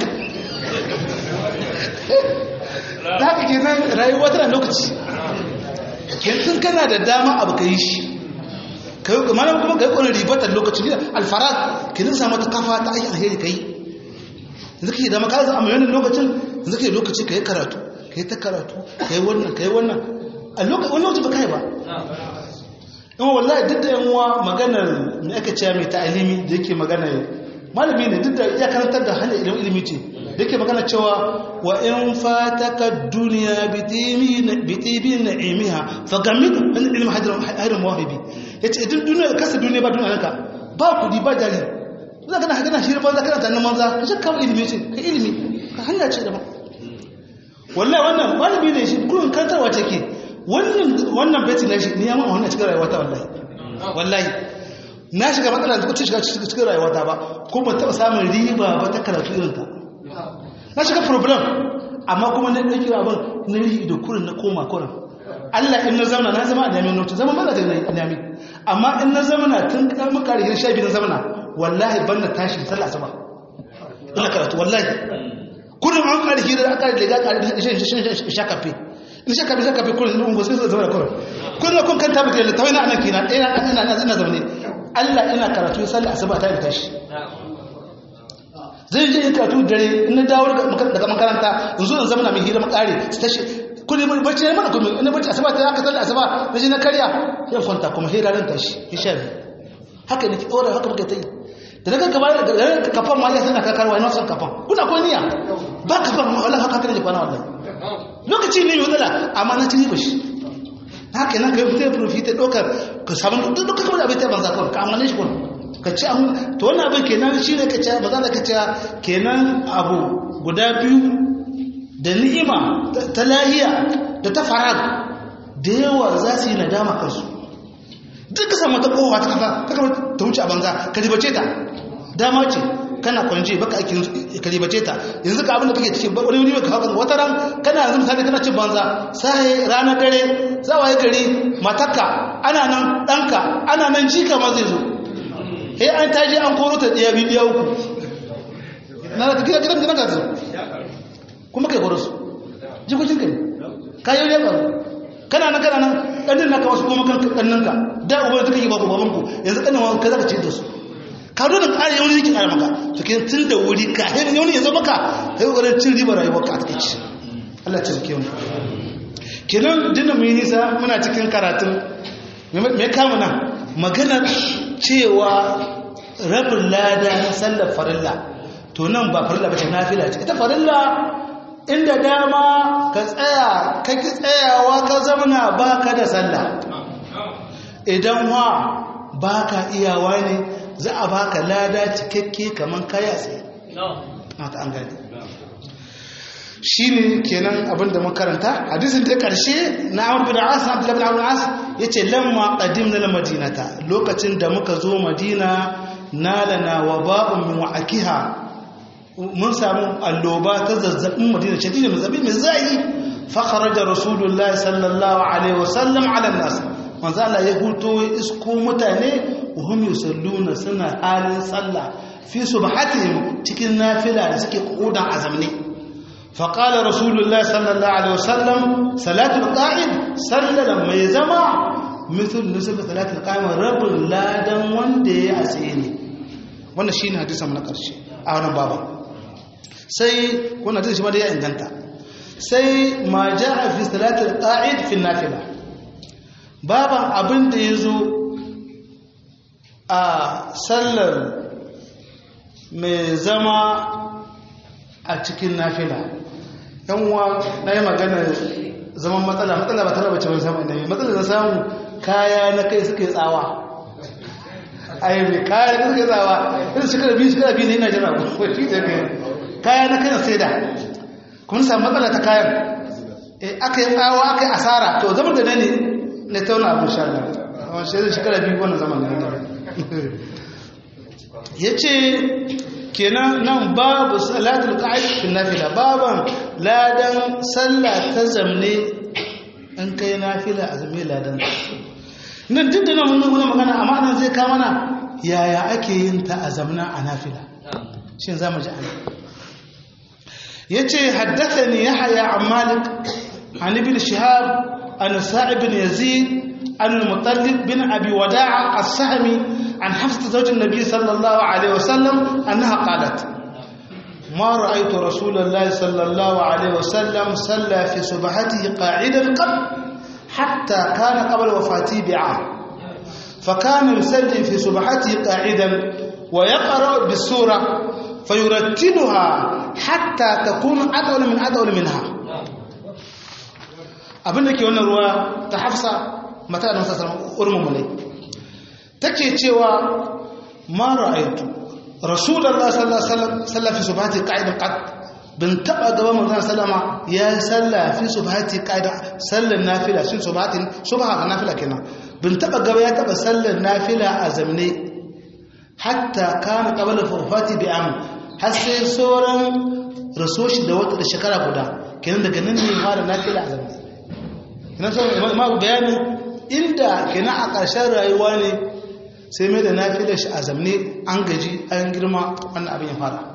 da haka ke nan rayuwa tana lokaci yanzu kana da dama abu ka yi shi mana kuma ka yi kwanar ribatar lokaci ne alfarad ke nan samu ta kafa ta aiki alheri ka yi yanzu ka yi dama ka zama yanin lokacin yanzu ka yi lokaci ka yi karatu ka yi ta karatu ka yi wannan ka yi wannan a wani lokaci ba ka yi ba in wallahi duk da yanwa maganar mai aka ce mai ta'alimi da yake magana malami ne duk da ya karantar da hanyar ilimin ilimi ce da yake magana cewa wa in fataka duniya bitibi na'imiha fa gamidu an ilmi hadin mawahibi yace idan duniya kasa duniya ba duniya ka ba kudi ba jari za ka na hagana shi banza kana tanin manza ka shi kawo ilimi ce ka ilimi ka hanya ce daban wallahi wannan malami ne shi kullum kantarwa ce ke wannan wannan beti na shi ne ya ma wannan cikin rayuwa ta wallahi wallahi na shiga matsala da kuce shiga cikin rayuwa ta ba ko ban taɓa samun riba ba ta karatu irin ta na shiga problem amma kuma na ɗauki abin na yi da kurin na koma kurin Allah in na zamana na zama a nami notu zama mana da nami amma in na zamana tun ƙarfin ƙarfin sha biyu na zamana wallahi ban na tashi da sallah asaba ina karatu wallahi kurin an ƙarfi da aka riga ƙarfi sha kafe in sha kafe sha kafe kurin ɗin gosu sai zama da kurin kurin kun kanta mutu da tawai na anan kina ɗaya ina zaune Allah ina karatu sallah asaba ta yi tashi zai je karatu dare in na dawo daga makaranta in zo in zama na mai hira makare su tashi kudi mai bacci ne mana kuma ina bacci asaba ta haka sallah asaba na je na karya yan kwanta kuma hira ran tashi ya sha biyu haka ne ki ɗora haka muka ta yi da daga gaba da kafan ma ya sana kakarwa ina son kafan kuna ko niyya ba kafan ma wallahi haka ne kwana wallahi lokaci ne mai wadala amma na ci riba shi haka nan kai fitar profita ɗaukar ka samu duk duka kawai abin ta banza kawai ka amane shi kawai ka ci an to wannan abin kenan shi ne ka ce ba za ka ce kenan abu guda biyu da ni'ima ta lahiya da ta farag da yawa za su yi nadama kansu duk ka samu ta kowa ta kafa ta kafa ta wuce a banza ka ribace ta dama ce kana kwanje baka aikin ka ribace ta yanzu ka abin da kake cikin wani wani ka hakan wata ran kana yanzu misali kana cin banza sai ranar dare zawaye gari matakka ana nan ɗanka ana nan jika ma zai zo he an taji an koro ta ɗaya biyu uku na da gidan gidan gidan gaza kuma kai koro su jikokin kai kayan ya ƙaru kana nan kana nan ɗanin na kawo su kuma kan ɗanninka da ubar da kake babu babanku yanzu ɗanin wa kai zaka ce da su ka zo da ƙari yawon yake ƙara maka to ke tun da wuri ka hin yawon ya zo maka kai ƙoƙarin cin ribar rayuwarka a takaici Allah ce ke mu kenan dinda mu yi nisa muna cikin karatun me kama nan maganar cewa rabin lada na sallar farilla to nan ba farilla ba ce nafila ce ita farilla inda dama ka tsaya ka ki tsayawa ka zamana ba ka da sallah idan wa ba ka iyawa ne za a ba ka lada cikakke kamar kaya tsaye mata an gani shi ne kenan abinda makaranta hadisin ta karshe na amur bin as na abdullahi bin amur as ya ce lamma qadim na madinata lokacin da muka zo madina nalana wa ba'un min wa'akiha mun samu alloba ta zazzabin madina shadidin zazzabi mai zai fa kharaja rasulullahi sallallahu alaihi wasallam ala nas manzo Allah ya huto isko mutane hum yusalluna suna halin sallah fi subhatihim cikin nafila da suke kodan azamni fa qala rasulullahi sallallahu alaihi wasallam salatul qa'id sallalan mai zama mithul nisab salatul qa'im rabbul ladan wanda ya asiri wannan shine hadisin na karshe a wannan baban sai wannan hadisi shi ma da ya inganta sai ma ja'a fi salatul qa'id fi nafila baban abin da yazo a sallar mai zama a cikin nafila yan uwa na yi magana zaman matsala matsala ba tara bace ban samu inda mai matsala da samu kaya na kai suka yi tsawa ai mai kaya na suka yi tsawa irin shekara biyu shekara biyu ne ina jira ko shi da kai kaya na kai na sai da kuma samu matsala ta kayan aka yi tsawa aka yi asara to zaman da ne ne tauna abin sha Allah wani shi shekara biyu wannan zaman da ya ce kenan nan babu salatul qa'id fil nafila baban ladan sallah ta zamne in kai nafila a zamne ladan nan duk da nan mun nuna magana amma nan zai kama na yaya ake yin ta a zamna a nafila shin zamu ji ana yace haddathani yahya an malik an ibn shihab an sa'ib bin yazid an al-mutallib bin abi wada'a as-sahmi عن حفصة زوج النبي صلى الله عليه وسلم أنها قالت ما رأيت رسول الله صلى الله عليه وسلم صلى في سبحته قاعدا قط حتى كان قبل وفاته بعام فكان يصلي في سبحته قاعدا ويقرأ بالسورة فيرتلها حتى تكون أطول من أطول منها abin da ke wannan ruwa ta hafsa mata da masasar urmin mulai take cewa ma ra'aytu rasulullahi sallallahu alaihi wasallam fi subhati qa'idan qad bin taba gaba manzon sallama ya salla fi subhati qa'ida sallan nafila shi subhatin subha ga nafila kenan bin taba gaba ya taba sallan nafila a zamne hatta kana qabla fufati bi am har sai sauran rasoshi da wata da shekara guda kenan daga nan ne fara nafila a zamne kenan sai ma bayani inda kenan a ƙarshen rayuwa ne sai mai da na fi da shi a zamne an gaji an girma wannan abin ya fara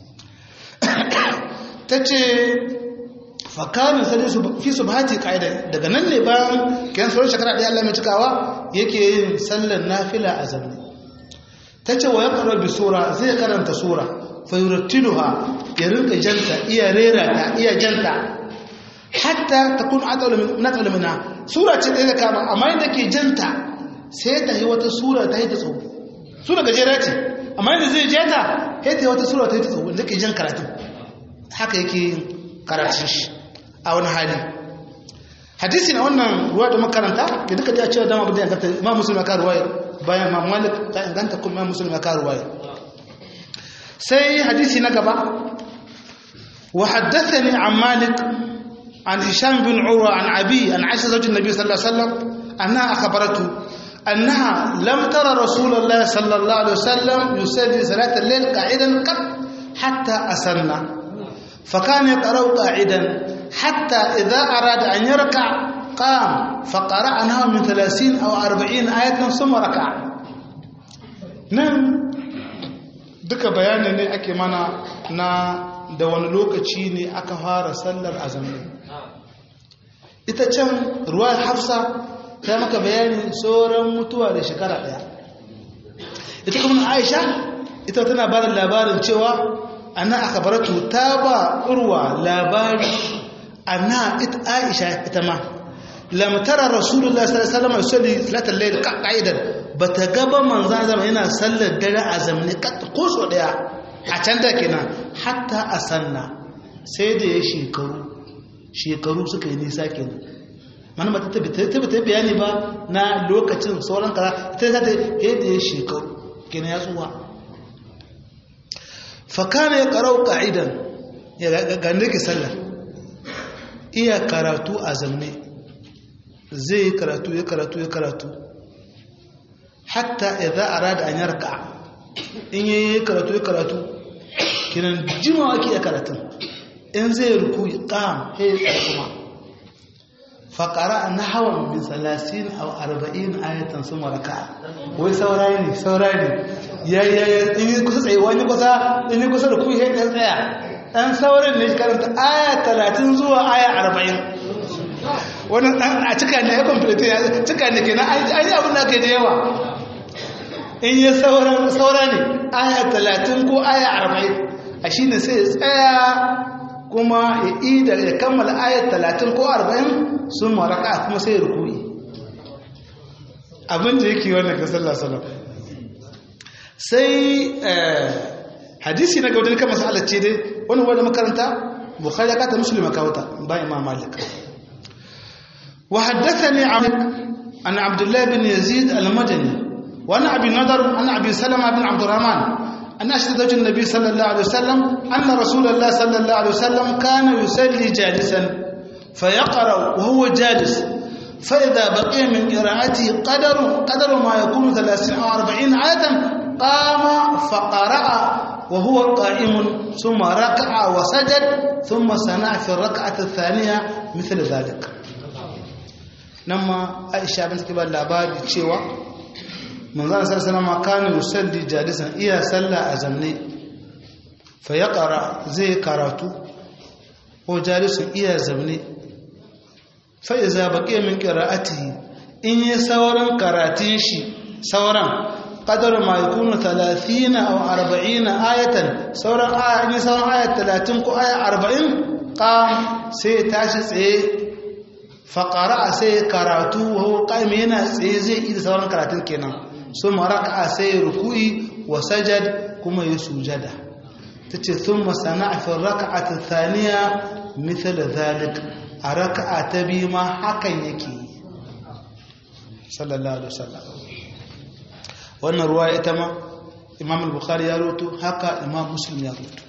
ta ce fakanin sali fi su bahati ƙa'ida daga nan ne bayan kayan sauran shekara ɗaya Allah mai cikawa yake yin sallar nafila a zamne ta ce wa ya karo bi sura zai karanta sura fayurattiluha ya rinka janta iya rera ta iya janta hatta ta kun atsalu mina sura ce ɗaya da kama amma yadda ke janta sai ta yi wata sura ta yi ta tsawo sura gajera ce amma yadda zai je ta ya ta yi wata sura ta yi ta tsawo da ke jan karatu haka yake yin karatun shi a wani hali hadisi na wannan ruwa da makaranta da duka da cewa dama abin da ya ganta ma musulma ka ruwaya bayan ma malik ta inganta kuma musulma ka ruwaya sai hadisi na gaba wa haddathani an malik an hisham bin urwa an abi an aisha zawjin nabi sallallahu alaihi wasallam annaha akhbaratu أنها لم ترى رسول الله صلى الله عليه وسلم يصلي صلاة الليل قاعدا قط حتى أسرنا فكان يقرأ قاعدا حتى إذا أراد أن يركع قام فقرأناه من ثلاثين أو أربعين آية ثم ركع نعم duka bayani ne ake mana na da wani lokaci ne aka fara sallar azumi ita can ruwa hafsa ta maka bayani sauran mutuwa da shekara daya ita kuma aisha ita tana ba da labarin cewa ana aka baratu ta ba urwa labari ana ita aisha ita ma lamtara rasulullah sallallahu alaihi wasallam yusalli salatul layl qa'idan bata gaba manzan zama yana sallar dare a zamani ko so daya a can da kenan hatta asanna sai da ya shekaru shekaru suka yi nisa kenan mana ba ta tabbata bayani ba na lokacin sauran kara ta za ta yi da ya shekaru kenan ya tsuwa fakana ya karau ka'idan ya ganda ke sallar iya karatu a zamne zai yi karatu ya karatu ya karatu hatta idan arada an yarka in yi karatu ya karatu kinan jimawa ake ya karatun in zai ruku ƙam ya yi kuma faƙara na hawan bin salasin a arba'in ayatan sun maraka wai saurayi ne saurayi ne ya yi ya in yi kusa tsaye wani kusa in yi kusa da ku ya ɗan tsaya ɗan saurin ne karanta aya talatin zuwa aya arba'in wani ɗan a cika ne ya kwamfilita ya cika ne ke na ayi abin da ke da yawa in yi saura ne aya talatin ko aya arba'in a shi ne sai ya tsaya kuma ya ida ya kammala aya talatin ko arba'in sun maraka kuma sai ya rukuri abin da yake wannan ga sallah salam sai hadisi na gaudar kan masalar ce dai wani wadda makaranta bukhari ya kata musulma kawata ba imam malik wa haddathani an abdullah bin yazid al-madani wa ana abi nadar an abi salama bin abdurrahman an ashhadu an-nabi sallallahu alaihi wasallam anna rasulullah sallallahu alaihi wasallam kana yusalli jalisan فيقرأ وهو جالس فإذا بقي من قراءته قدر قدر ما يكون 30 أو 40 آية قام فقرأ وهو قائم ثم ركع وسجد ثم صنع في الركعة الثانية مثل ذلك نما عائشة بنت كبار labari cewa manzon sallallahu alaihi kana yusalli jalisan iya salla a zamne fa yaqra zai karatu ko jalisun iya zamne fa iza baqiya min qira'atihi in yi sauran karatun shi sauran qadar ma yakunu 30 aw 40 ayatan sauran aya in sauran aya 30 ko aya 40 qam sai tashi tsaye fa qara'a sai karatu wa huwa qaim yana tsaye zai yi sauran karatun kenan summa raka'a sai ruku'i wa sajad kuma ya sujada tace thumma sana'a fi raka'ati thaniya mithla dhalik a raka'a ta biyu ma hakan yake sallallahu alaihi wasallam wannan ruwa ita ma imam al-bukhari ya roto haka imam muslim ya roto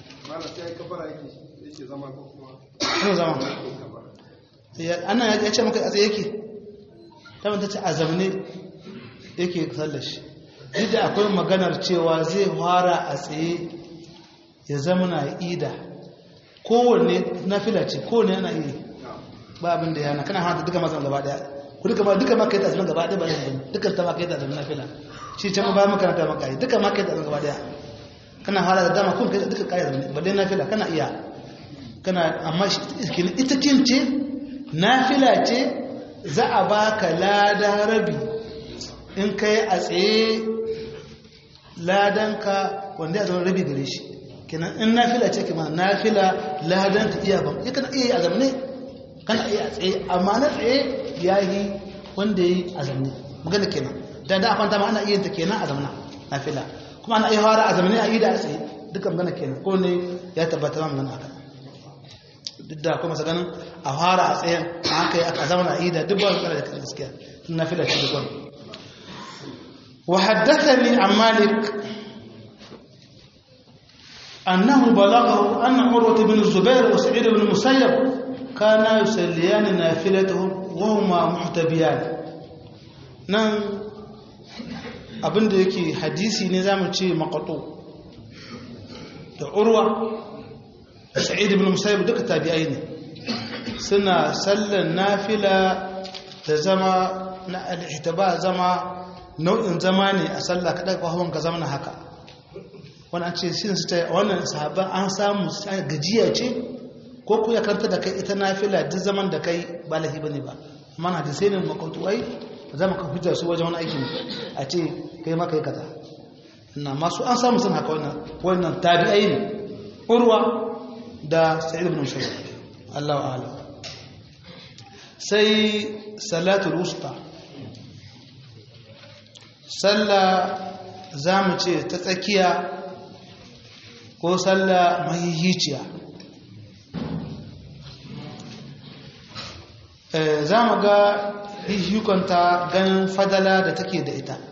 ana ya ce maka a tsaye yake ta manta ce a zamane yake sallar shi duk da akwai maganar cewa zai fara a tsaye ya zama na ida kowanne na fila ce kowanne yana iya ba abin da yana kana hanta duka mazan gaba daya ku duka ma duka maka yi tasirin gaba daya ba yin duka ta maka yi tasirin na fila shi can ba makaranta maka yi duka maka yi tasirin gaba daya kana fara da dama kun kai duka kayi tasirin ba dai na fila kana iya kana amma ita kin ce na fila ce za a baka lada rabi in kai a tsaye ladanka wanda ya zama rabi gare shi kenan in nafila ce kima nafila ladan ta iya ban ya kana iya yi a zamne kana iya a tsaye amma na tsaye ya yi wanda ya yi a zamne magana kenan da da kwanta ma ana iya ta kenan a zamna nafila kuma ana iya fara a zamne a yi da a tsaye duka magana kenan ko ne ya tabbata ma magana haka duk da kuma saganin a fara a tsayen a haka yi aka zama a yi da duk ba su kara da gaskiya tun nafila ce duk wani وحدثني عن مالك أنه بلغه أن عروة بن الزبير وسعيد بن المسيب كانا يسليان نافلتهم وهما محتبيان نعم abin da yake hadisi ne za mu ce makato da urwa sa'id ibn musayyib duka tabi'ai ne suna sallan nafila da zama na al-ihtaba zama nau'in zama ne a sallah kaɗa ƙwahon ka zama haka wani an ce shi su ta wannan sahabban an samu gajiya ce ko ku ya karanta da kai ita na fila duk zaman da kai ba lahi ba ne ba amma na da sai ne makwautuwai za mu kan hujjar su wajen wani aikin a ce kai maka yi kaza na masu an samu sun haka wannan wannan tabi'ai ne urwa da sa'id ibn musayyib Allahu a'lam sai salatul wusta sallah za mu ce ta tsakiya ko sallah mahihiciya za mu ga hukanta ganin fadala da take da ita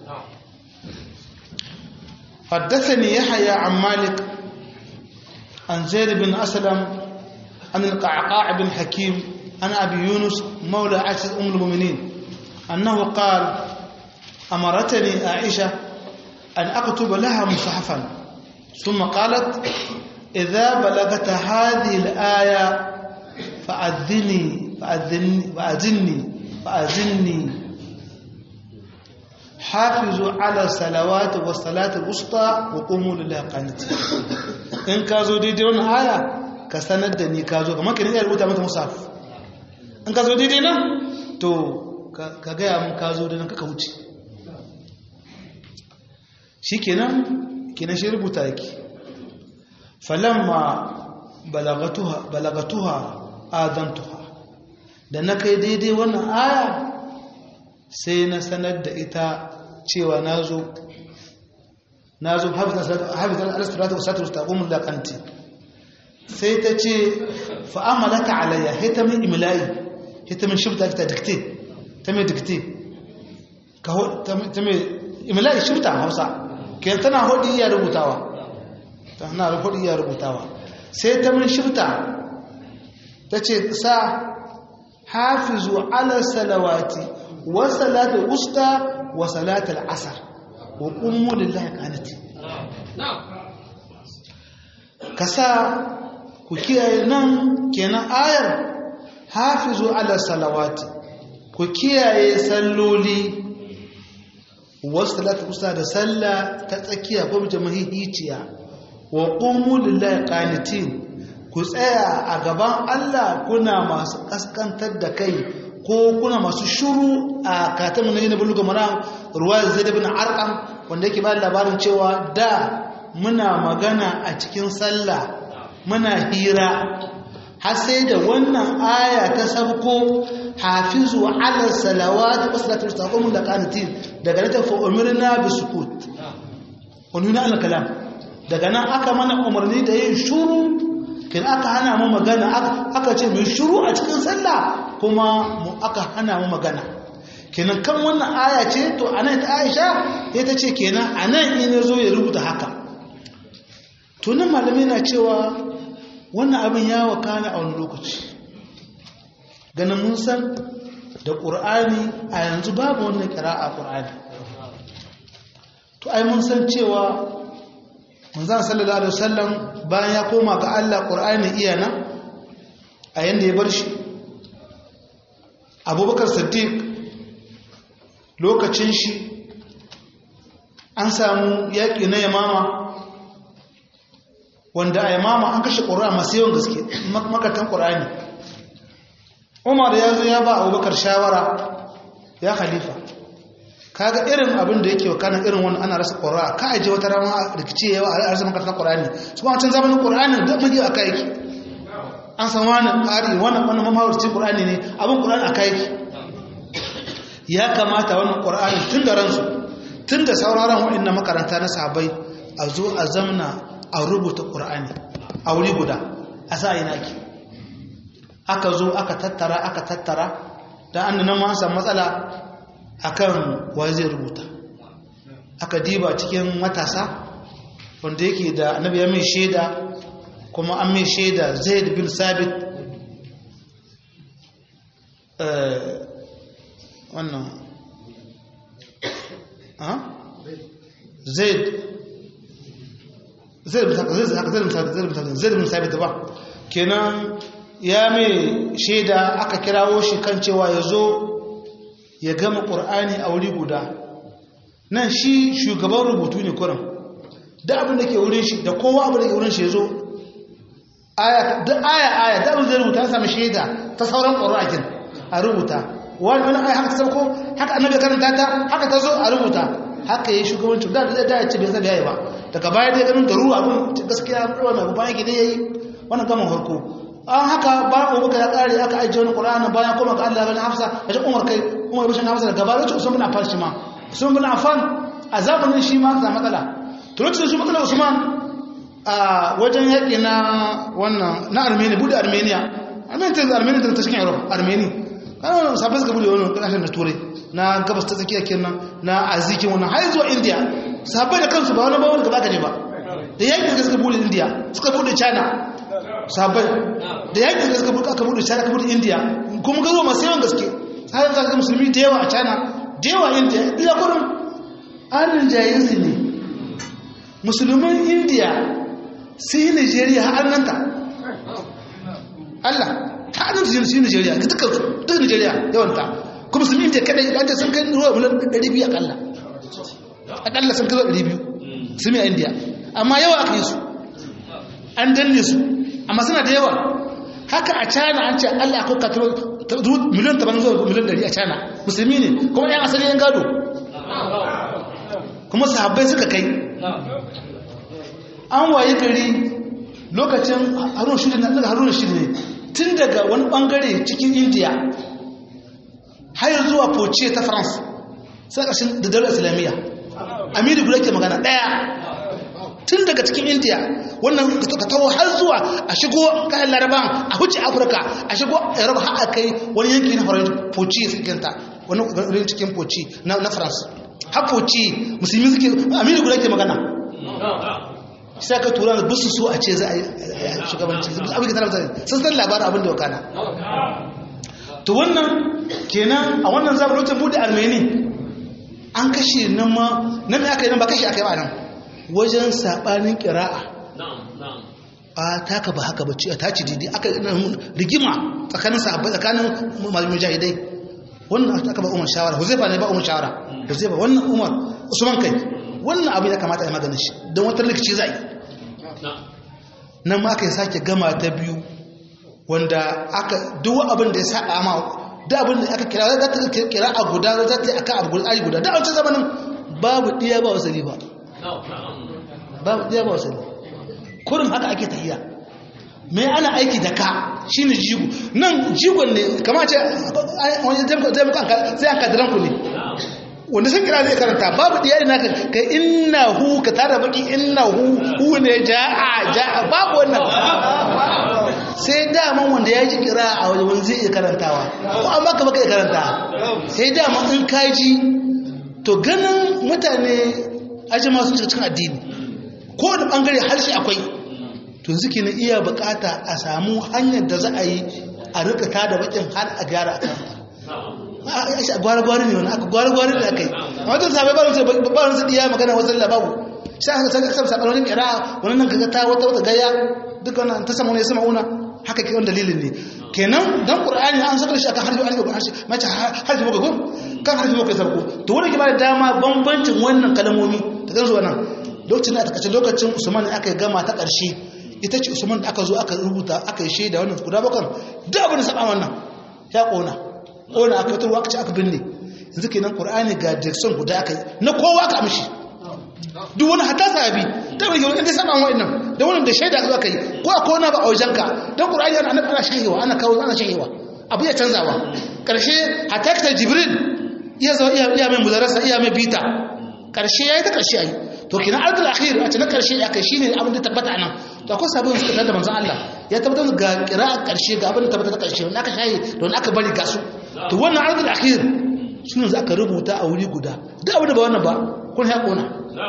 حدثني يحيى عن مالك عن زيد بن أسلم عن القعقاع بن حكيم عن أبي يونس مولى عائشة أم المؤمنين أنه قال أمرتني عائشة أن أكتب لها مصحفا ثم قالت إذا بلغت هذه الآية فأذني فأذني فأذني فأذني حافظوا على الصلوات والصلاة الوسطى وقوموا لله قانتين إن كازو دي دي آية كسندني كازو كما كان يقول متى مصحف in ka zo daidai nan to ka gaya mun ka zo da nan kaka wuce shi kenan kenan shi rubuta yake falamma balagatuha adantuha da na kai daidai wannan aya sai na sanar da ita cewa na zo na zo hafitar alasturata wa satar taƙomin laƙanti sai ta ce fa'amalata alayya ta min imilayi ta min shifta ta dikte ta mai dikte ta mai imilayi shifta hausa ke tana hudu iya rubutawa tana hudu iya rubutawa sai ta min shifta ta ce sa hafizu ala salawati wa salatul usta wa salatul asar wa qummu lillahi qanati kasa ku kiyaye nan kenan ayar hafizu ala salawati ku kiyaye salloli wasu salatu kusa da sallah ta tsakiya ko jamahihiciya wa qumu lillahi qanitin ku tsaya a gaban Allah kuna masu kaskantar da kai ko kuna masu shuru a katamin na buluga maram ruwa zaid ibn arqam wanda yake ba labarin cewa da muna magana a cikin sallah muna hira har sai da wannan aya ta sabko hafizu ala salawat wa salatul taqum da qanatin daga nan fa umirna bi sukut umirna al kalam daga nan aka mana umarni da yin shuru kin aka hana mu magana aka ce mu shuru a cikin sallah kuma mu aka hana mu magana kenan kan wannan aya ce to anan ta Aisha ita ce kenan anan in yazo ya rubuta haka to nan malamai na cewa wannan abin ya wakana a wani lokaci ganin mun san da ƙur'ani a yanzu babu wannan kira a ƙur'ani to ai mun san cewa manzan sallallahu alaihi wasallam bayan ya koma ga Allah ƙur'ani iya nan a yanda ya bar shi abubakar siddiq lokacin shi an samu yaƙi na yamama wanda a yamama an kashe ƙura masu yawan gaske makatan ƙura'ani umar ya zo ya ba abubakar shawara ya khalifa kaga irin abin da yake wakanan irin wani ana rasa ƙura ka aje wata rama rikici yawa a rasa makatan ƙura'ani su kuma can zamanin ƙura'ani da magi a kaiki an san wani ƙari wani wani mamawarci ƙura'ani ne abin ƙura'ani a kaiki ya kamata wannan ƙura'ani tun da ransu tun da sauraron waɗannan makaranta na sahabbai a zo a zamna a rubuta ƙur'ani a wuri guda a sa ina ki aka zo aka tattara aka tattara da an nan ma samu matsala akan wa zai rubuta aka diba cikin matasa wanda yake da annabi ya mai shaida kuma an mai shaida zaid bin sabit wannan zaid zai bin sabit ba kenan ya mai shaida aka kirawo shi kan cewa ya zo ya gama ƙur'ani a wuri guda nan shi shugaban rubutu ne kuran da abin da ke wurin shi da kowa abin da ke wurin shi ya zo aya aya da abin zai rubuta ya sami shaida ta sauran ƙur'akin a rubuta wani wani aya haka ta sauko haka annabi karanta ta haka ta zo a rubuta haka yi shugabancin da da ya ce bai zabi yayi ba daga baya dai ganin garu abin gaskiya wannan abu bayan gida yayi wannan gaman farko an haka bayan abubakar ya kare aka ajiye wani qur'ani bayan kuma ga Allah bani hafsa ya ce umar kai umar bishin hafsa daga baya ce usman bin affan shi ma usman bin affan a zamanin shi ma za matsala to lokacin shi matsala usman a wajen yaƙi na wannan na armenia bude armenia armenia ta armenia ta cikin europe armenia kanan sabai suka bude wannan kasashen na turai na gabas ta tsakiya kenan na azikin wannan har zuwa india sabai da kansu ba wani bawon da baka ne ba da yakin da suka bude india suka bude china sabai da yakin da suka bude aka bude china aka bude india kuma ga zuwa masu yawan gaske har yanzu ga musulmi da yawa a china da yawa india ila kurin an rinjayen su ne musulman india sai yi nigeria har nan ta Allah ta hannun su yi nigeria ga dukkan su duk nigeria yawanta kuma musulmi india kadai an ce sun kai ruwa miliyan 200 akalla akalla sun kai 200 su mai india amma yawa aka yi su an danne su amma suna da yawa haka a china an ce allah akwai kataro miliyan 80 zuwa miliyan 100 a china musulmi ne kuma yan asali yan gado kuma sahabbai suka kai an waye gari lokacin harun shirin na daga harun shirin ne tun daga wani bangare cikin india har zuwa poce ta france sai ƙarshen da daular islamiyya amiri guda ke magana ɗaya tun daga cikin india wannan ka taho har zuwa a shigo kayan laraban a huce afirka a shigo yaraba har a kai wani yanki na faransa poci sukinta wani wurin cikin poci na france har poci musulmi suke amiri guda ke magana sai ka tura da busu so a ce za a yi shugabanci abin da tana sun san labarin abin da wakana to wannan kenan a wannan zaɓar lokacin buɗe armeni an kashe nan ma nan mai aka yi nan ba kashe aka yi ba nan wajen saɓanin ƙira'a a taka ba haka bacci a taci didi aka rigima tsakanin sahabbai tsakanin mujahidai wannan aka ba umar shawara huzaifa ne ba umar shawara huzaifa wannan umar usman kai wannan abin ya kamata a maganin shi don wata rikici za a yi nan ma aka yi sake gama ta biyu wanda aka duk abin da ya sa ma da abin da aka kira za ta kira a guda za ta yi aka abu guda guda da a wancan zamanin babu ɗiya ba wasali ba babu ɗiya ba wasali kurin haka ake tahiya mai ana aiki da ka shi ne jigo nan jigon ne kama ce wani zai an kadiran ku ne wanda sun kira zai karanta babu ɗiya ina ka inna hu ka tara baki inna hu hu ne ja'a ja'a babu wannan sai daman wanda ya ji kira a wajen wani zai iya karantawa ko an baka baka iya karanta sai daman in kaji to ganin mutane aji masu cikin addini ko da bangare harshe akwai to suke na iya bukata a samu hanyar da za a yi a rika ta da bakin har a gyara a karanta a gwara-gwara ne wani aka gwara-gwara ne aka yi a wajen sabai ba wani ba wani diya magana wasu labaru sai aka saka saka saka wani kira wani nan kaga ta wata wata gaya duka wannan ta sama ne sama una haka ke wani dalilin ne kenan dan qur'ani an saka shi akan harfi an ga harfi mace harfi muka go kan harfi muka sarko to wani ke ba da dama bambancin wannan kalmomi ta gansu wannan lokacin da aka lokacin Usman ne aka gama ta karshe ita ce Usman da aka zo aka rubuta aka yi shaida wannan guda bakan duk abin da saba wannan ya kona kona aka fitar aka ce aka binne yanzu kenan qur'ani ga jackson guda aka yi na kowa ka amshi duk wani hatta sahabi ta bai yau inda sama wa'annan da wannan da shaida aka yi ko a kona ba a wajenka dan qur'ani ana ana ana shahewa ana kawo ana shahewa abu ya canzawa karshe hatta ta jibril iya zo iya iya mai mudarasa iya mai bita karshe yayi ta karshe ayi to kina ardul akhir a cikin karshe ya kai shine abin da tabbata anan to akwai sabon suka tada manzon Allah ya tabbatar ga qira'a karshe ga abin da tabbata ta karshe wanda aka shayi don aka bari ga su to wannan ardul akhir shine za aka rubuta a wuri guda duk abin da ba wannan ba kun ya kona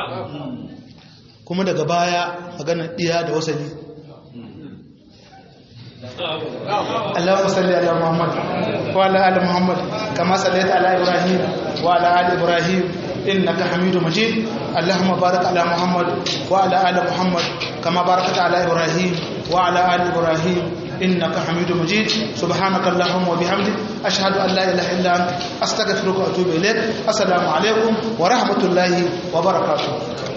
kuma daga baya magana iya da wasali اللهم صل على محمد وعلى ال محمد كما صليت على ابراهيم وعلى ال ابراهيم انك حميد مجيد اللهم بارك على محمد وعلى ال محمد كما باركت على ابراهيم وعلى ال ابراهيم انك حميد مجيد سبحانك اللهم وبحمدك اشهد ان لا اله الا انت استغفرك واتوب اليك السلام عليكم ورحمه الله وبركاته